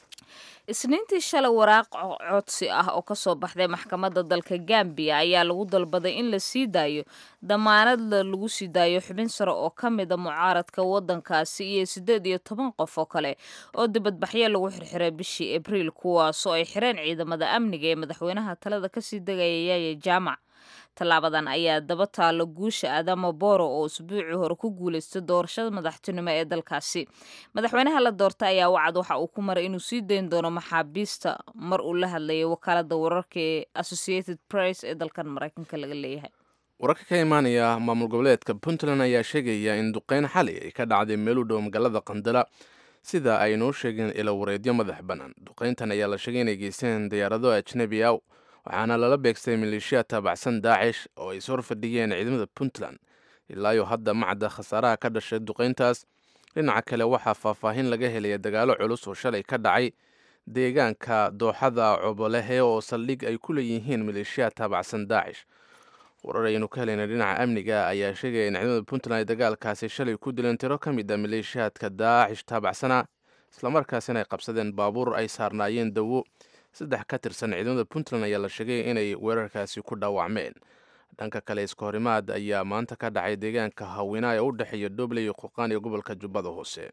isniintii shalay waraaq codsi ah oo kasoo baxday maxkamadda dalka gambiya ayaa lagu dalbaday in la sii daayo damaanadla lagu sii daayo xubin sare oo ka mida mucaaradka waddankaasi iyo siddeed iyo toban qof oo kale oo dibadbaxyo lagu xirxiray bishii abriil kuwaasoo ay xireen ciidamada amniga ee madaxweynaha talada kasii degaya yaaya jaamac tallaabadan ayaa daba taalo guusha adama boro oo usbuucii hore ku guulaystay doorashada madaxtinimo ee dalkaasi madaxweynaha la doortay ayaa wacad waxa uu ku maray inuu sii dayn doono maxaabiista mar uu la hadlayay wakaalada wararka ee associated press ee dalkan maraykanka laga leeyahay wararka ka imaanaya maamul goboleedka puntland ayaa sheegaya in duqeyn xali ay ka dhacday meel u dhow magaalada qandala sida ay noo sheegeen ilo wareedyo madax bannaan duqeyntan ayaa la sheegay inay geysteen diyaarado ajnebi ah waxaana lala beegstay maleeshiya taabacsan daacish oo ay sor fadhiyeen ciidamada puntland ilaayo hadda macadda khasaaraha ka dhashay duqeyntaas dhinaca kale waxaa faahfaahin laga helaya dagaalo culus oo shalay ka dhacay deegaanka dooxada cobolehe oo saldhig ay ku leeyihiin maleeshiya taabacsan daacish warar aynu ka helayna dhinaca amniga ayaa sheegaya in ciidamada puntland ay dagaalkaasi shalay ku dileen tiro ka mid a maleeshiyaadka daacish taabacsana islamarkaasina ay qabsadeen baabuur ay saarnaayeen dawo saddex ka tirsan ciidamada puntland ayaa la sheegay inay weerarkaasi ku dhaawacmeen dhanka kale iskahorimaad ayaa maanta ka dhacay deegaanka hawina ee u dhexeeya doble iyo qurqaan iyo gobolka jubbada hoose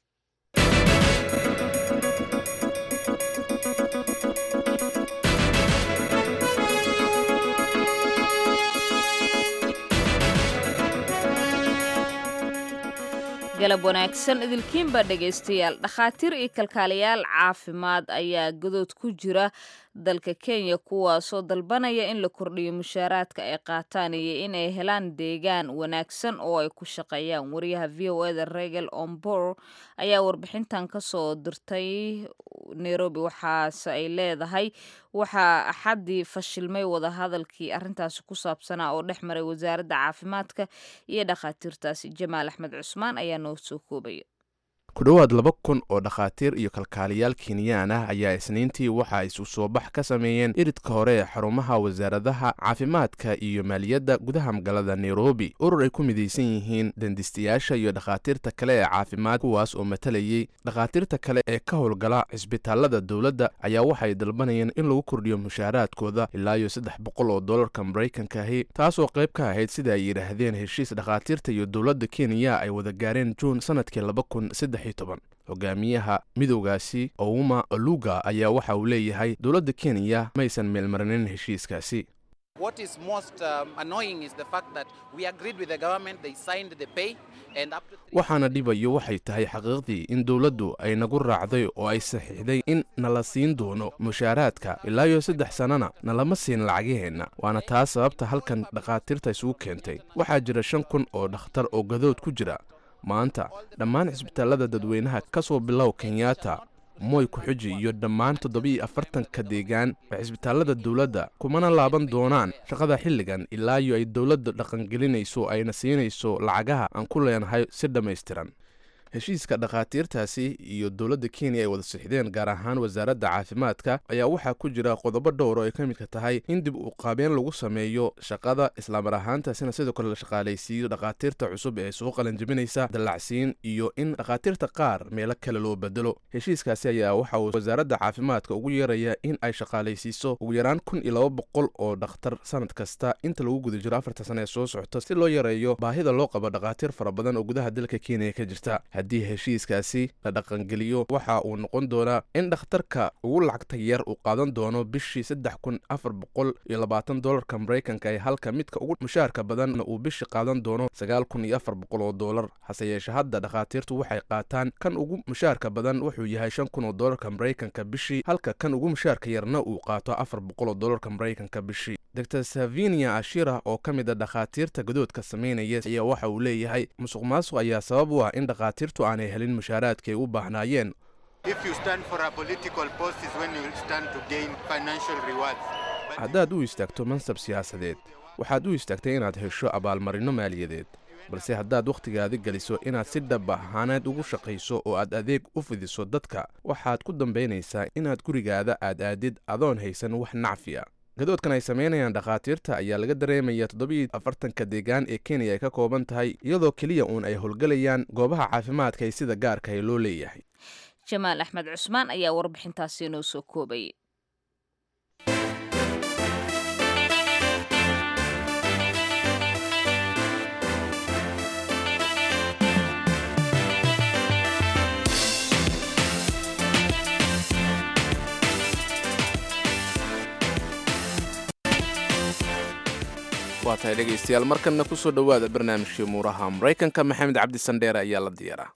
galab wanaagsan idilkiinbaa dhegaystayaal dhakhaatiir iyo kalkaaliyaal caafimaad ayaa gadood ku jira dalka kenya kuwaasoo dalbanaya in la kordhiyo mushaaraadka ay qaataan iyo inay helaan deegaan wanaagsan oo ay ku shaqeeyaan wariyaha v o eda regel ombor ayaa warbixintan kasoo dirtay nairobi waxaase ay leedahay waxaa axaddii fashilmay wadahadalkii arrintaasi ku saabsanaa oo dhex maray wasaaradda caafimaadka iyo dhakhaatiirtaasi jamaal axmed cusmaan ayaa noo soo koobaya ku dhowaad laba kun oo dhakhaatiir iyo kalkaaliyaal kenyaan ah ayaa isniintii waxa ay isu soo bax ka sameeyeen iridka hore ee xarumaha wasaaradaha caafimaadka iyo maaliyadda gudaha magaalada nairobi urur ay ku midaysan yihiin dandistayaasha iyo dhakhaatiirta kale ee caafimaad kuwaas oo matalayay dhakhaatiirta kale ee ka howlgala cisbitaalada dowladda ayaa waxay dalbanayeen in lagu kordhiyo mushaaraadkooda ilaa iyo saddex boqol oo dollarka maraykanka ahi taasoo qayb ka ahayd sida ay yidhaahdeen heshiis dhakhaatiirta iyo dowladda kenya ay wada gaareen juun sanadkii laba kun saddex hogaamiyaha midowgaasi ouma oluga ayaa waxa uu leeyahay dowladda kenya maysan meelmarinin heshiiskaasi waxaana dhibayo waxay tahay xaqiiqdii in dowladdu ay nagu raacday oo ay saxiixday in nala siin doono mushaaraadka ilaa iyo saddex sannana nalama siin lacagaheenna waana taas sababta halkan dhakhaatiirta isugu keentay waxaa jira shan kun oo dhakhtar oo gadood ku jira maanta dhammaan cisbitaalada dadweynaha ka soo bilow kenyatta moy ku-xuji iyo dhammaan toddobiiyo afartanka deegaan ee cisbitaallada dowladda kumana laaban doonaan shaqada xilligan ilaa iyo ay dowladda dhaqangelinayso ayna siinayso lacagaha aan ku leenahay si dhammaystiran heshiiska dhakhaatiirtaasi iyo dowladda kenya ay wada sixdeen gaar ahaan wasaaradda caafimaadka ayaa waxaa ku jira qodobo dhowr oo ay ka midka tahay in dib u qaabeen lagu sameeyo shaqada islaamar ahaantaasina sidoo kale la shaqaalaysiiyo dhakhaatiirta cusub ee soo qalanjibinaysa dallacsiin iyo in dhakhaatiirta qaar meelo kale loo bedelo heshiiskaasi ayaa waxa uu wasaaradda caafimaadka ugu yeeraya in ay shaqaalaysiiso ugu yaraan kun iyo laba boqol oo dhakhtar sanad kasta inta lagu guda jiro afarta sana ee soo socota si loo yareeyo baahida loo qabo dhakhaatiir fara badan oo gudaha dalka kenya ka jirta haddii heshiiskaasi la dhaqangeliyo waxa uu noqon doonaa in dhakhtarka ugu lacagta yar uu qaadan doono bishii saddex kun afar boqol iyo labaatan dolarka maraykanka ee halka midka ugu mushaarka badanna uu bishii qaadan doono sagaal kun iyo afar boqol oo doolar hase yeeshe hadda dhakhaatiirtu waxay qaataan kan ugu mushaarka badan wuxuu yahay shan kun oo doolarka maraykanka bishii halka kan ugu mushaarka yarna uu qaato afar boqol oo doolarka maraykanka bishii dor savinia ashira oo ka mid a dhakhaatiirta gadoodka samaynaya ayaa waxa uu leeyahay musuq maasuq ayaa sabab u ah in dhakhaatiirtu aanay helin mushaaraadka ay u baahnaayeen haddaad u istaagto mansab siyaasadeed waxaad u istaagtay inaad hesho abaalmarinno maaliyadeed balse haddaad wakhtigaadi geliso inaad si dhab ahaaneed ugu shaqayso oo aad adeeg u fidiso dadka waxaad ku dambaynaysaa inaad gurigaada aad aadid adoon haysan wax nacfi a gadoodkan ay samaynayaan dhakhaatiirta ayaa laga dareemaya toddobiiyo afartanka deegaan ee kenya ay ka kooban tahay iyadoo keliya uun ay howlgelayaan goobaha caafimaadka ay sida gaarka ay loo leeyahay jamaal axmed cusmaan ayaa warbixintaasi inoo soo koobay waa tahay dhegaystayaal markanna ku soo dhowaada barnaamijkii muuraha maraykanka maxamed cabdi sandheere ayaa la diyaaraa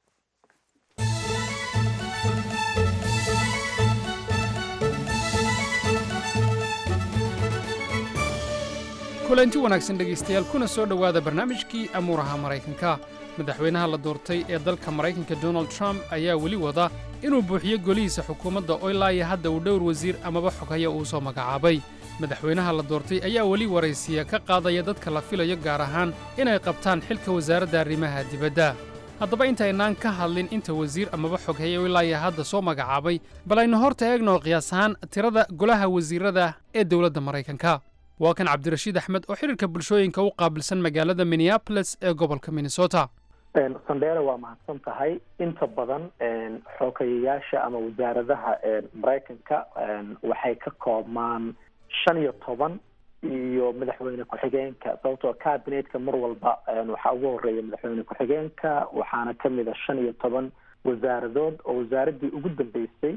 kulanti wanaagsan dhegaystayaal kuna soo dhowaada barnaamijkii amuuraha maraykanka madaxweynaha la doortay ee dalka maraykanka donald trump ayaa weli wada inuu buuxiyo golihiisa xukuumadda oo ilaa iyo hadda uu dhowr wasiir amaba xoghaya uu soo magacaabay madaxweynaha la doortay ayaa weli waraysiya ka qaadaya dadka la filayo gaar ahaan inay qabtaan xilka wasaaradda arrimaha dibadda haddaba intaynaan ka hadlin inta wasiir amaba xoghaya ilaa iyo hadda soo magacaabay bal aynu horta eegno qiyaas ahaan tirada golaha wasiirrada ee dowladda maraykanka waa kan cabdirashiid axmed oo xidhiirka bulshooyinka u qaabilsan magaalada minneabolis ee gobolka minnesota sandheere waa mahadsan tahay inta badan xoogayayaasha ama wasaaradaha maraykanka waxay ka koobmaan shan iyo toban iyo madaxweyne ku-xigeenka sababtoo cabinetka mar walba waxaa ugu horeeya madaxweyne ku-xigeenka waxaana kamid a shan iyo toban wasaaradood oo wasaaradii ugu dambeysay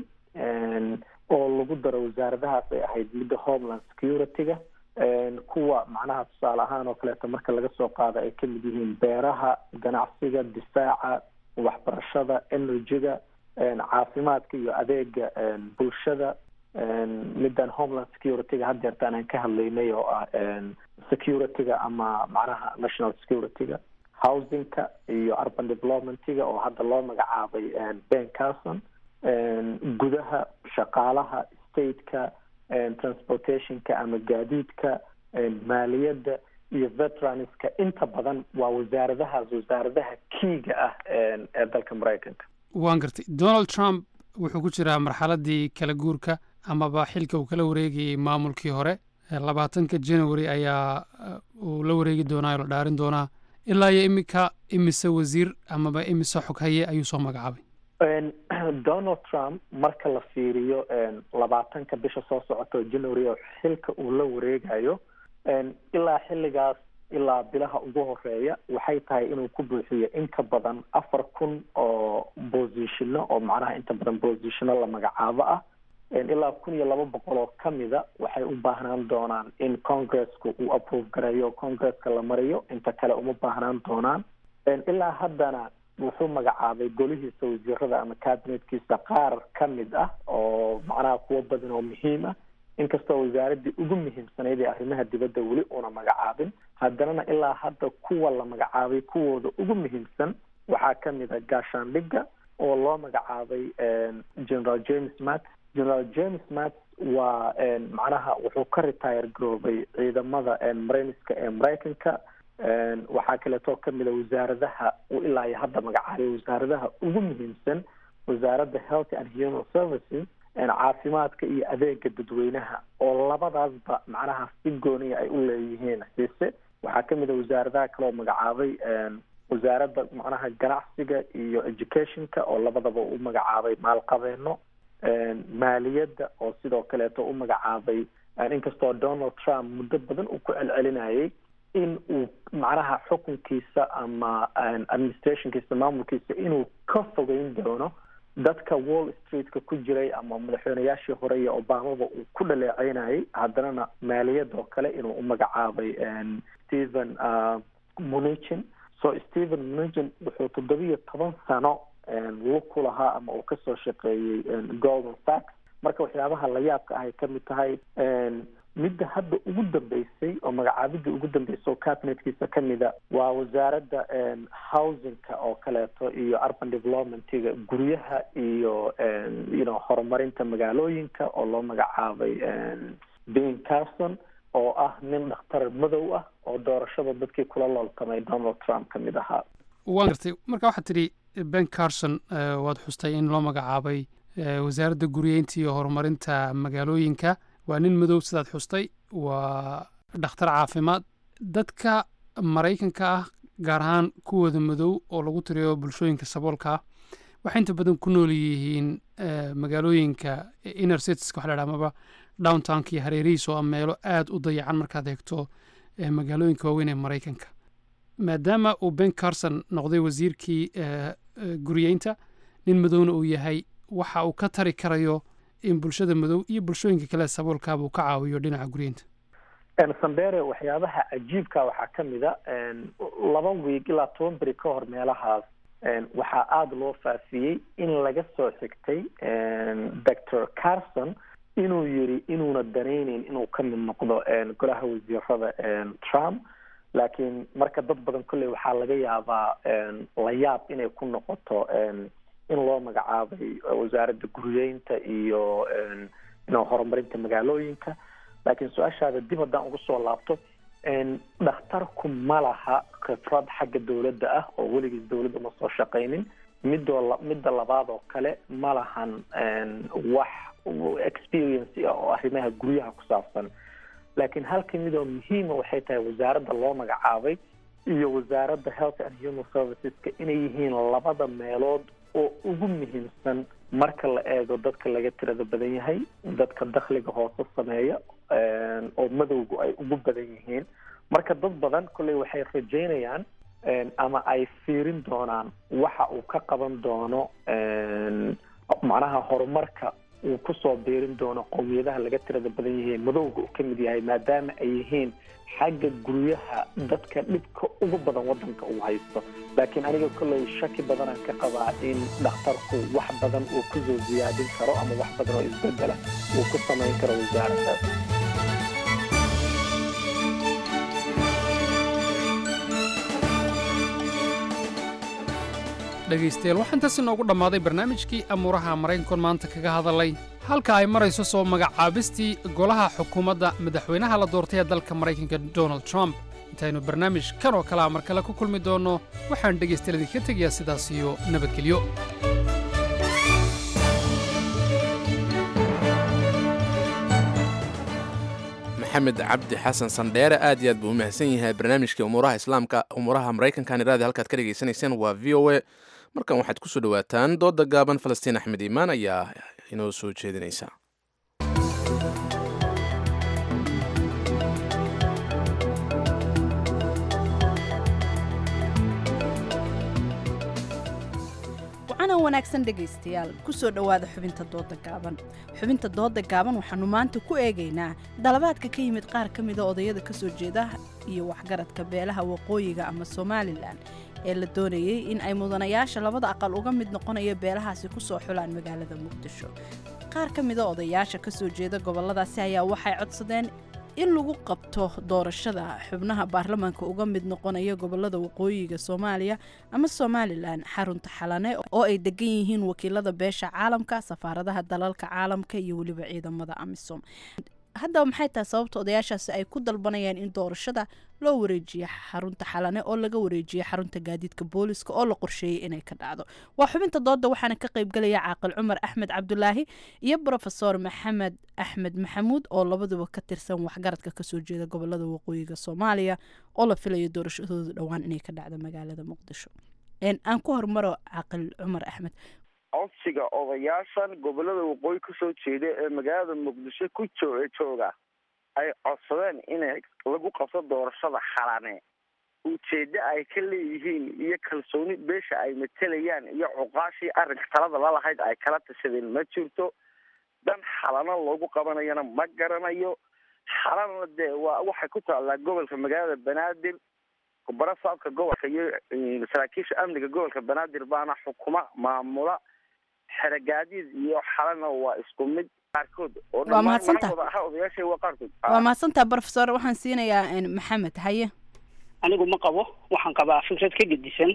oo lagu daro wasaaradahaas ay ahayd midda homeland security-ga kuwa macnaha tusaale ahaan oo kaleeto marka laga soo qaado ay kamid yihiin beeraha ganacsiga difaaca waxbarashada energy-ga caafimaadka iyo adeega bulshada middan homeland security-ga had jeertaan aan ka hadlaynay oo ah security-ga ama macnaha national security-ga housing-ka iyo urban development-ga oo hadda loo magacaabay ben carson gudaha shaqaalaha state-ka transportation-ka ama gaadiidka maaliyadda iyo veteranska inta badan waa wasaaradahaas wasaaradaha kiiga ah ee dalka maraykanka waan gartay donald trump wuxuu ku jiraa marxaladdii kala guurka amaba xilka uu kala wareegayey maamulkii hore labaatanka january ayaa uu la wareegi doonaa oo la dhaarin doonaa ilaa iyo iminka imise wasiir amaba imise xoghaye ayuu soo magacaabay donald trump marka la fiiriyo labaatanka bisha soo socota january oo xilka uu la wareegayo ilaa xilligaas ilaa bilaha ugu horeeya waxay tahay inuu ku buuxiyo inka badan afar kun oo bosishino oo macnaha inta badan bosishino la magacaabo ah ilaa kun iyo laba boqol oo kamida waxay u baahnaan doonaan in congresska uu approve gareeyo congresska la mariyo inta kale uma baahnaan doonaan ilaa haddana wuxuu magacaabay golihiisa wasiirada ama cabinetkiisa qaar ka mid ah oo macnaha kuwo badan oo muhiim ah inkastoo wasaaradii ugu muhiimsanayd ee arrimaha dibadda weli uuna magacaabin haddanana ilaa hadda kuwa la magacaabay kuwooda ugu muhiimsan waxaa ka mid a gaashaandhigga oo loo magacaabay general james matt general james matt waa macnaha wuxuu ka retire garoobay ciidamada marayniska ee maraykanka waxaa kaleeto kamid a wasaaradaha uu ilaa iyo hadda magacaabay wasaaradaha ugu muhiimsan wasaaradda health and human services caafimaadka iyo adeega dadweynaha oo labadaasba macnaha si gooniya ay u leeyihiin xiise waxaa kamid a wasaaradaha kale oo magacaabay wasaaradda macnaha ganacsiga iyo educationka oo labadaba u magacaabay maalqabeeno maaliyadda oo sidoo kaleeto u magacaabay inkastoo donald trump muddo badan uu ku celcelinayay in uu macnaha xukunkiisa ama administrationkiisa maamulkiisa inuu ka fogeyn doono dadka wall streetka ku jiray ama madaxweyneyaashii hore iyo obamaba uu ku dhaleeceynayay haddanana maaliyad oo kale inuu u magacaabay stephen munichin so stephen munichin wuxuu toddobiyo toban sano lug ku lahaa ama uu kasoo shaqeeyey golden sacks marka waxyaabaha la yaabka ahay kamid tahay midda hadda ugu dambeysay oo magacaabidda ugu dambeysay oo cabinetkiisa kamida waa wasaaradda housingka oo kaleeto iyo urban developmentiga guryaha iyo you know horumarinta magaalooyinka oo loo magacaabay ben carson oo ah nin dhakhtar madow ah oo doorashada dadkii kula looltamay donald trump kamid ahaa waan gartay marka waxaad tidhi ben carson waad xustay in loo magacaabay wasaaradda guryeynta iyo horumarinta magaalooyinka waa nin madow sidaad xustay waa dhakhtar caafimaad dadka maraykanka ah gaar ahaan kuwooda madow oo lagu tiriyo bulshooyinka saboolka ah waxay inta badan ku nool yihiin magaalooyinka inner citieska waxa la dhaha amaba downtownka iyo hareerihiisa oo ah meelo aada u dayacan markaad eegto magaalooyinka waaweyn ee maraykanka maadaama uu ben carson noqday wasiirkii guryeynta nin madowna uu yahay waxa uu ka tari karayo in bulshada madow iyo bulshooyinka kale saboolkaaba uu ka caawiyo dhinaca guryeynta sambere waxyaabaha cajiibka waxaa kamid a laba wiig ilaa toban beri ka hor meelahaas waxaa aada loo faafiyey in laga soo xigtay doctor carson inuu yiri inuuna danayneyn inuu ka mid noqdo golaha wasiirada trump laakiin marka dad badan kolley waxaa laga yaabaa la yaab inay ku noqoto in loo magacaabay wasaaradda guryeynta iyo ino horumarinta magaalooyinka laakiin su-aashaada dib haddaan uga soo laabto dhakhtarku ma laha khibrad xagga dowladda ah oo weligiis dowladda ma soo shaqaynin midoo midda labaad oo kale ma lahan wax experience ah oo arrimaha guryaha ku saabsan laakiin halka midoo muhiima waxay tahay wasaaradda loo magacaabay iyo wasaaradda health and human serviceska inay yihiin labada meelood oo ugu muhiimsan marka la eego dadka laga tirada badan yahay dadka dakhliga hoose sameeya oo madowgu ay ugu badan yihiin marka dad badan kolley waxay rajaynayaan ama ay fiirin doonaan waxa uu ka qaban doono macnaha horumarka uu kusoo biirin doono qowmiyadaha laga tirada badan yahay madowga uu ka mid yahay maadaama ay yihiin xagga guryaha dadka dhibka ugu badan wadanka uu haysto laakiin aniga kolley shaki badanaan ka qabaa in dhakhtarku wax badan uu kusoo ziyaadin karo ama wax badan oo isbedela uu ku samayn karo wasaaraddaas dhegaystayaal waxaa intaas inoogu dhammaaday barnaamijkii amuuraha maraykankoon maanta kaga hadalay halka ay marayso soo magacaabistii golaha xukuumadda madaxweynaha la doortay ee dalka maraykanka donald trump intaynu barnaamij kan oo kalea mar kale ku kulmi doonno waxaan dhegaystayaal idinka tegayaa sidaas iyo nabadgelyo maxamed cabdi xasan sandheere aad iyo aad buu u mahadsan yahay barnaamijkii umuuraha islaamka umuuraha maraykankan iraadi halkaad ka dhegaysanayseen waa v o a markan waxaad ku soo dhowaataan dooda gaaban falastiin axmed iimaan ayaa inoo soo jeedinaysa wacana wanaagsan dhegaystayaal ku soo dhowaada xubinta dooda gaaban xubinta dooda gaaban waxaannu maanta ku eegaynaa dalabaadka ka yimid qaar ka mida odayada ka soo jeeda iyo waxgaradka beelaha waqooyiga ama somalilan ee la doonayey in ay mudanayaasha labada aqal uga mid noqonaya beelahaasi ku soo xulaan magaalada muqdisho qaar ka mida odayaasha ka soo jeeda gobolladaasi ayaa waxay codsadeen in lagu qabto doorashada xubnaha baarlamaanka uga mid noqonaya gobolada waqooyiga soomaaliya ama somalilan xarunta xalane oo ay degan yihiin wakiilada beesha caalamka safaaradaha dalalka caalamka iyo weliba ciidamada amisom haddaba maxay tahay sababta odayaashaasi ay ku dalbanayaan in doorashada loo wareejiyo xarunta xalane oo laga wareejiyo xarunta gaadiidka booliska oo la qorsheeyey inay ka dhacdo waa xubinta dooda waxaana ka qaybgalaya caaqil cumar axmed cabdulaahi iyo brofesor maxamed axmed maxamuud oo labaduba ka tirsan waxgaradka kasoo jeeda gobolada waqooyiga soomaaliya oo la filayo doorashadooda dhowaan inay ka dhacdo magaalada muqdisho aan ku hormaro caaqil cumar axmed codsiga odayaashan gobolada waqooyi kasoo jeeda ee magaalada muqdisho ku joo jooga ay codsadeen inay lagu qabto doorashada xalane ujeeddo ay ka leeyihiin iyo kalsooni beesha ay matelayaan iyo cuqaashii arrinka talada lalahayd ay kala tashadeen ma jirto dan xalano loogu qabanayana ma garanayo xalana dee waa waxay ku taallaa gobolka magaalada banaadir barasaabka gobolka iyo saraakiisha amniga gobolka banaadir baana xukuma maamula xeragaadiid iyo xalana waa isku mid qaarkood oo Waa mahadsantahay. dhammaan aha odayaasha waa qaarkood waa mahadsantaha brofesor waxaan siinayaa maxamed haye anigu ma qabo waxaan qabaa fikrad ka gedisan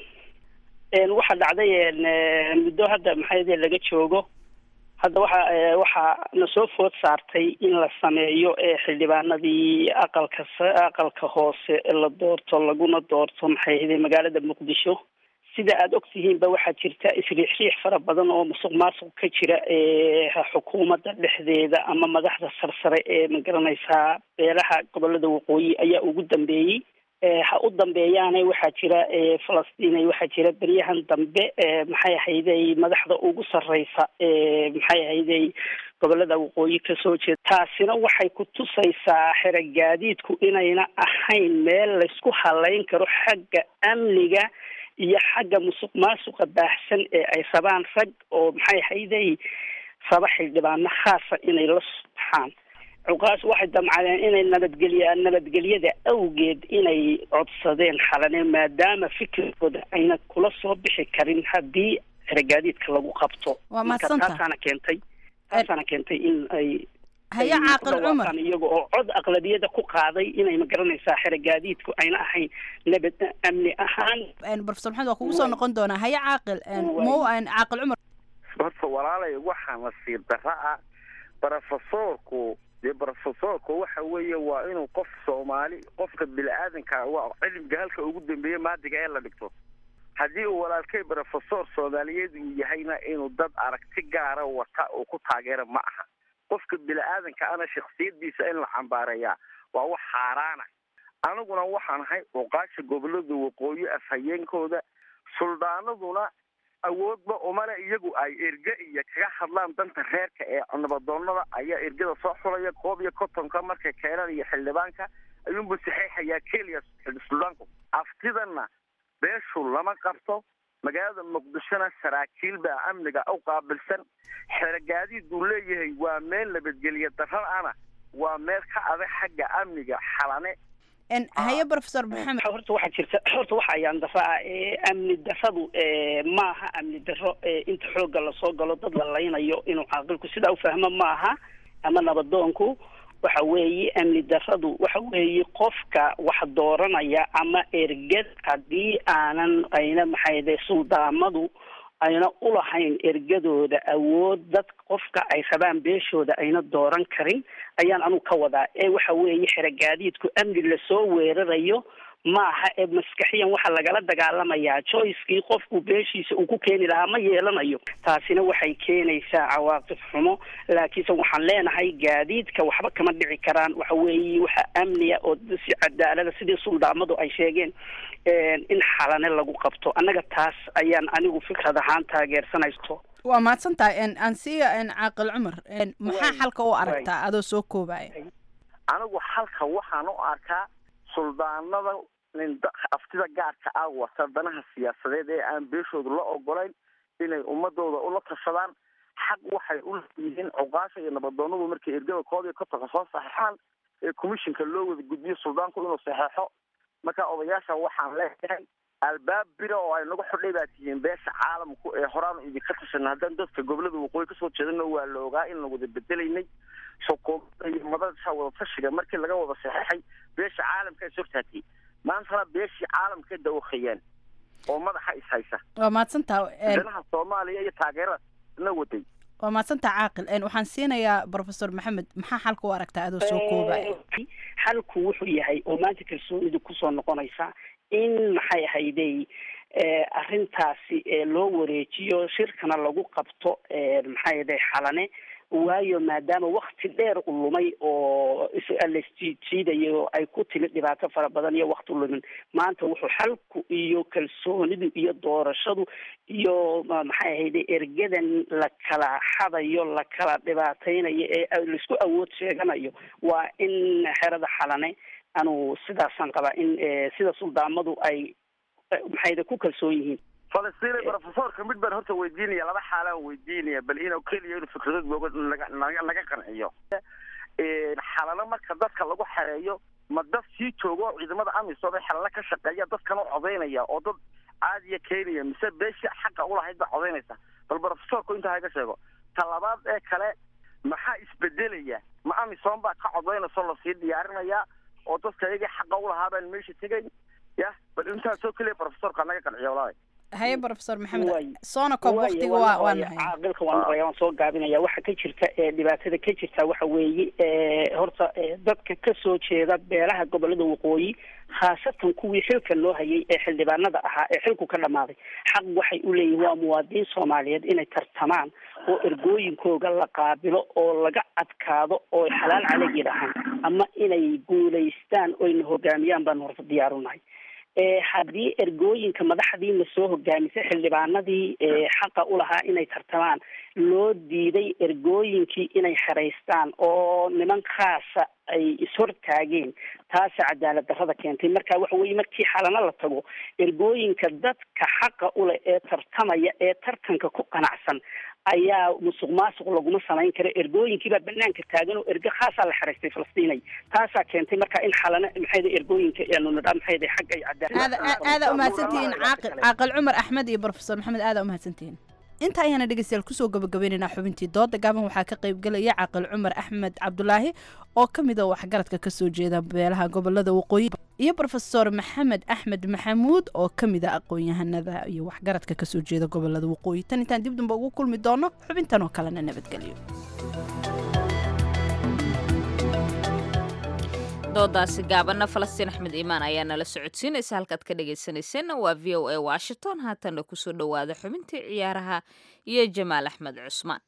een waxa dhacday een eh, muddo hadda maxay laga joogo hadda waxa eh, waxa na soo food saartay in la sameeyo ee xildhibaanadii aqalka sa- aqalka hoose la doorto laguna doorto maxay ahayd magaalada muqdisho sida aada ogtihiinba waxaa jirta isriixriix fara badan oo musuq maasuq ka jira ee xukuumadda dhexdeeda ama madaxda sarsare ee magaranaysaa beelaha gobolada waqooyi ayaa ugu dambeeyey ee ha u dambeeyaane waxaa jira ee falastiin waxaa jira beryahan dambe ee maxay ahayday madaxda ugu sarreysa ee maxay ahayday gobolada waqooyi kasoo jeeda taasina waxay ku tusaysaa xeragaadiidku inayna ahayn meel laysku halayn karo xagga amniga iyo xagga musuq maasuqa baahsan ee ay rabaan rag oo maxay ahayday raba xildhibaano khaasa inay la baxaan cuqaas waxay damcadeen inay nabadgelya nabadgelyada awgeed inay codsadeen xalane maadaama fikirkooda ayna kula soo bixi karin haddii xeragaadiidka lagu qabto Waa Marka mahadsantahay. taasaana keentay taasaana keentay in ay haye ay caaqil ku dhawaaqaan cumar iyaga oo cod aqlabiyada ku qaaday inay magaranaysaa xeragaadiidku ayna ahayn nabad amni ahaan brofesor maxamed waa kugu soo noqon doonaa haye caaqil mo caaqil cumar horta walaalay waxaa nasiib darra ah brofesorku dee brofesorku waxa weeye waa inuu qof soomaali qofka bini-aadanka waa cilmiga halka ugu dambeeya maadiga ee la dhigto haddii uu walaalkay brofesor soomaaliyeed uu yahayna inuu dad aragti gaara wata uu ku taageera ma aha qofka bini-aadanka ana shaksiyadiisa in la cambaareeyaa waa wax xaaraana aniguna waxaan ahay oqaasha gobolada waqooyi afhayeenkooda suldaanaduna awoodba umale iyagu ay erge iyo kaga hadlaan danta reerka ee nabadoonada ayaa ergada soo xulaya koob iyo kontonka markay keenaan iyo xildhibaanka ayuunbu saxeexayaa keliya suldaanku aftidana beeshu lama qabto magaalada muqdishona saraakiil baa amniga u qaabilsan xeragaadiid buu leeyahay waa meel nabadgelya darrada-ana waa meel ka adag xagga amniga xalane haye brofesor maxamed horta waxaa jirta horta waxa ayaan daro ah ee amni darradu ee maaha amni darro ee inta xoogga lasoo galo dad la laynayo inuu caaqilku sidaa u fahmo maaha ama nabadoonku waxa weeye amni darradu waxa weeye qofka wax dooranaya ama ergad haddii aanan ayna maxayde suldaamadu ayna ulahayn ergadooda awood dad qofka ay rabaan beeshooda ayna dooran karin ayaan anugu ka wadaa ee waxa weeye xeragaadiidku amni lasoo weerarayo maaha ee maskaxiyan waxaa lagala dagaalamayaa joycekii qofku beeshiisa uu ku keeni lahaa ma yeelanayo taasina waxay keenaysaa cawaaqib xumo laakiinse waxaan leenahay gaadiidka waxba kama dhici karaan waxa weeye waxa amniya oo si cadaalada sidii suldaamadu ay sheegeen in xalane lagu qabto annaga taas ayaan anigu fikrad ahaan taageersanayso waa mahadsantahay ansiya caaqil cumar maxaa xalka u aragtaa adoo soo koobaya anigu xalka waxaan u arkaa suldaanada nin aftida gaarka ah wata danaha siyaasadeed ee aan beeshooda la ogolayn inay ummadooda ula tashadaan xaq waxay u leeyihiin cuqaasha iyo nabadoonadu markay ergada koob iyo kontonka soo saxeexaan ee commissionka loo wada gudbiyo suldaanku inuu saxeexo marka odayaasha waxaan leeyahay albaab bira oo ay nagu xidhay baa tihiin beesha caalamku ee horaan idinka tashanay haddaan dadka gobolada waqooyi kasoo jeedano waa la ogaa in la wada bedelaynay xukuumadda iyo madasha wada tashiga markii laga wada saxeexay beesha caalamka is hortaagtay maantana beeshii caalamka dawakayaan oo madaxa is haysa waa mahadsantaa danaha soomaaliya iyo taageerada na waday waa mahadsantaa caaqil een, waxaan siinayaa professor maxamed maxaa xalka u aragtaa adoo soo koobaya xalku wuxuu yahay oo maanta kalsoonidu kusoo noqonaysa in maxay ahaydey eh, arrintaasi eh, loo wareejiyo shirkana lagu qabto eh, maxay ahaydey xalane waayo maadaama wakti dheer u lumay oo lasjiijiidayo ay ku timid dhibaato fara badan iyo wakti lumin maanta wuxuu xalku iyo kalsoonidu iyo doorashadu iyo ma- maxay ahayde ergadan la kala xadayo la kala dhibaateynayo ee laisku awood sheeganayo waa in xerada xalane anu sidaasaan qabaa in eh, sida suldaamadu ay eh, maxayde ku kalsoon yihiin falastiin profesorka mid baan horta weydiinaya laba xaalaan weydiinaya bal inuu keliya inuu fikradood mooga naga naga naga qanciyo Een, xalalo marka dadka lagu xereeyo ma dad sii jooga oo ciidamada amisom ee xalalo ka shaqeeya dadkan u codaynaya oo dad caadiya keenaya mise beeshii xaqa ulahayd baa codaynaysa bal profesorku intaa haga sheego talabaad ee kale maxaa isbedelaya ma amisom baa ka codaynayso lasii diyaarinaya oo dadka iyagii xaqa ulahaa baan meesha tegayn ya bal intaasoo keliya profesorka naga qanciyo walahi haye professor maxamed Waay. soona koob Waayo, waqtiga waan waa waa maqlayaa. nahay caaqilka waan maqlayaa waan soo gaabinaya waxa ka jirta ee dhibaatada ka jirta waxa weeye ee, horta ee, dadka ka soo jeeda beelaha gobolada waqooyi khaasatan kuwii xilka loo hayay ee xildhibaanada ahaa ee xilku ka dhamaaday xaq waxay u leeyihin waa muwaadiniin soomaaliyeed inay tartamaan oo ergooyinkooga la qaabilo oo laga adkaado oo xalaal calayg yidhaahaan ama inay guulaystaan oyna hogaamiyaan baan horta diyaar u nahay ee haddii ergooyinka madaxdiina soo hogaamisay xildhibaanadii ee xaqa u lahaa inay tartamaan loo diiday ergooyinkii inay xeraystaan oo niman khaasa ay ishortaageen taasa cadaalad darrada keentay marka waxa weeye markii xalana la tago ergooyinka dadka xaqa u leh ee tartamaya ee tartanka ku qanacsan ayaa musuq maasuq laguma samayn karo ergooyinkiibaa banaanka taagan oo ergo khaasaa la xeraystay falastiinay taasaa keentay marka in xalana maxayda ergooyinka aanu nidhaa maxayda xagga ay cadaalad aada aada umahadsantihiin caaqil caaqil cumar axmed iyo professor maxamed aada umahadsantihiin inta ayaana dhegeystayaal kusoo gabagabaynaynaa xubintii dooda gaaban waxaa ka qaybgelaya caaqil cumar axmed cabdulaahi oo ka mid a waxgaradka kasoo jeeda beelaha gobolada waqooyi iyo professor maxamed axmed maxamuud oo ka mid a aqoon-yahanada iyo waxgaradka kasoo jeeda gobolada waqooyi tan intaan dib damba ugu kulmi doono xubintan oo kalena nabadgelyo doodaasi gaabanna falastiin axmed iimaan ayaa nala socodsiinaysa halkaad ka dhegaysanayseena waa v o a washington haatanna kusoo dhowaada xubintii ciyaaraha iyo jamaal axmed cusmaan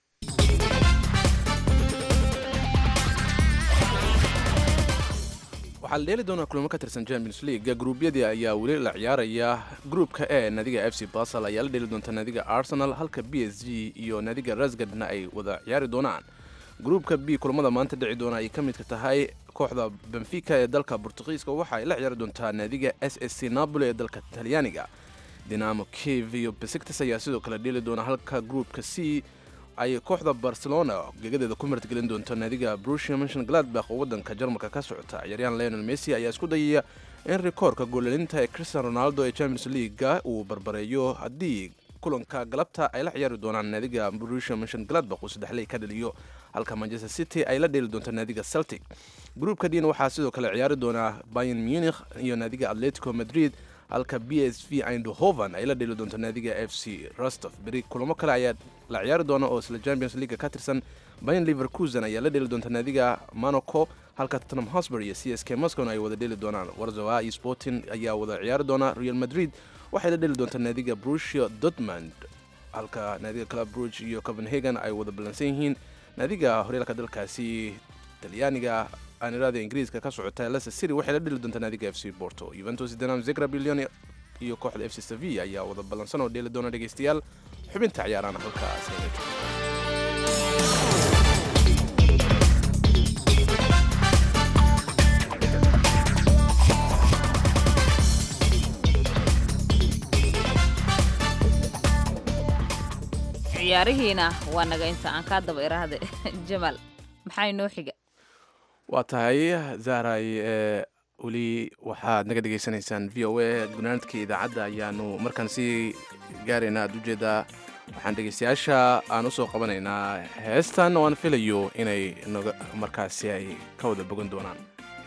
waxaa la dheeli doonaa kulamo ka tirsan champions league gruubyadii ayaa weli la ciyaaraya gruupka e naadiga f c basel ayaa la dheeli doonta naadiga arsenal halka b s g iyo naadiga rasgadna ay wada ciyaari doonaan gruupka b kulamada maanta dhici doona ay ka midka tahay kooxda benfica ee dalka bortugiiska waxa ay la ciyaari doontaa naadiga s s c napoli ee dalka talyaaniga dinamo kiev iyo besiktas ayaa sidoo kale dheeli doona halka gruupka c ay kooxda barcelona gegadeeda ku martgelin doonto naadiga brusia mention gladbach oo waddanka jarmalka ka socota ciyaaryahan leonel messi ayaa isku dayaya in rikoorka goolalinta ee cristian ronaldo ee champions leaguega uu barbareeyo haddii kulanka galabta ay la ciyaari doonaan naadiga brusia mention gladbach uu saddexley ka dhaliyo halka manchester city ay la dheeli doonto naadiga celtic gruupka dina waxaa sidoo kale ciyaari doonaa bayern munich iyo naadiga atletico madrid halka b s v eindhoven ay la dheeli doonto naadiga f c rostov beri kulamo kale ayaa la ciyaari doona oo isla champions league ka tirsan bayan liverkusen ayaa la dheeli doonta naadiga monaco halka tottenham hosber iyo c s k moscow ay wada dheeli doonaan warzawa iyo sporting ayaa wada ciyaari doona real madrid waxay la dheeli doontaa naadiga brusia dortmund halka naadiga club bruge iyo copenhagen ay wada ballansan yihiin naadiga horyaalka dalkaasi talyaaniga aanirada ingiriiska ka socota leicester city waxay la dheli doontaa naadiga f c porto juventus dinam zegra billion iyo kooxda f c sevilla ayaa wada ballansan oo dheeli doona dhegaystayaal xubinta ciyaarana halkaas ciyaarihiina waa naga inta aan kaa daba iraahda jamaal maxaa inoo xiga waa tahay zahray ee weli waxaad naga dhegaysanaysaan v o a gunaanadka idaacadda ayaanu markaan sii gaaraynaa aad ujeedaa waxaan dhegaystayaasha aan usoo qabanaynaa heestan oo aan filayo inay naga markaasi ay ka wada bogan doonaan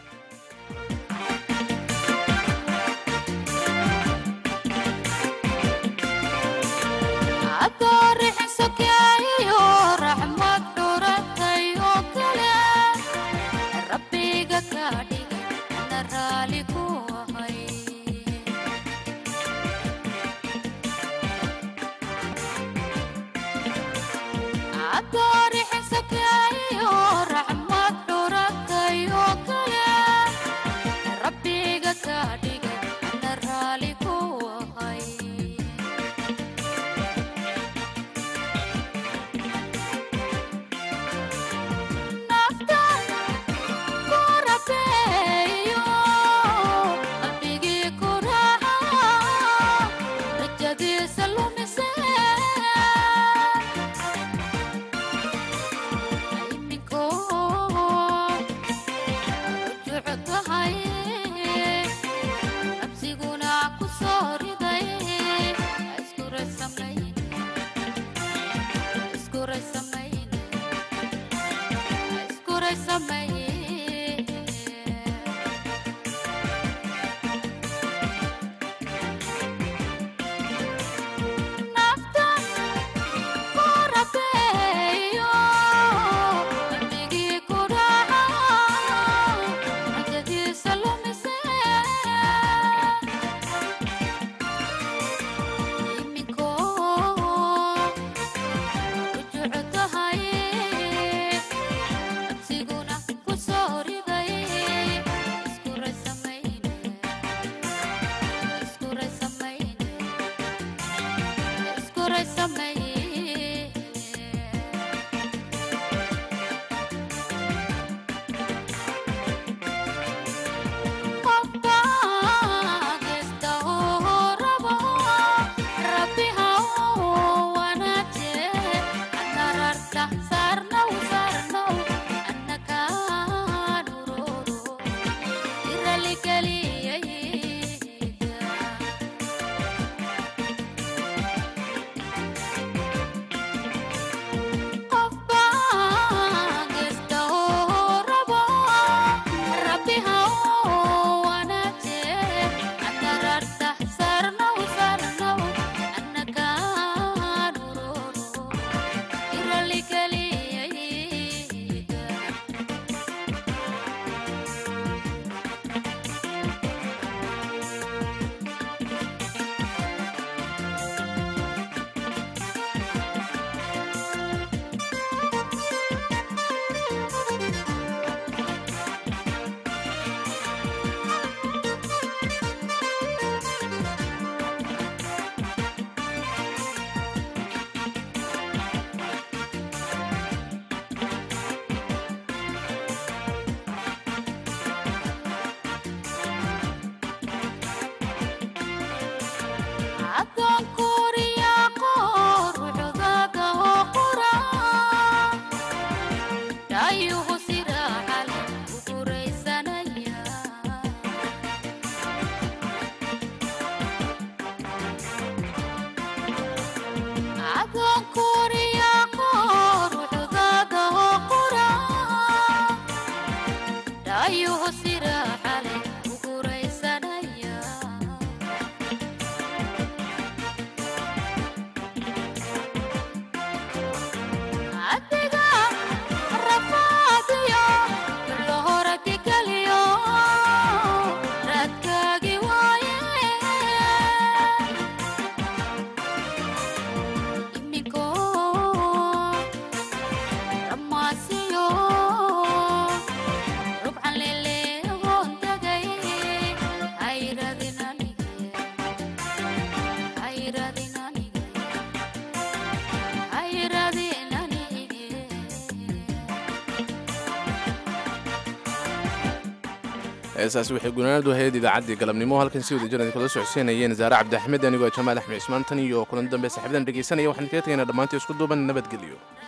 heesaas waxay gunaanadu ahayd idaacaddii galabnimo halkan si wada jiran kula socodsiinayeen zaare cabdi axmed anigoo jamaal axmed cismaan tan iyo kulan dambe saaxiibadan dhegaysanaya waxaan kaga tegaynaa dhammaantii isku duuban nabadgelyo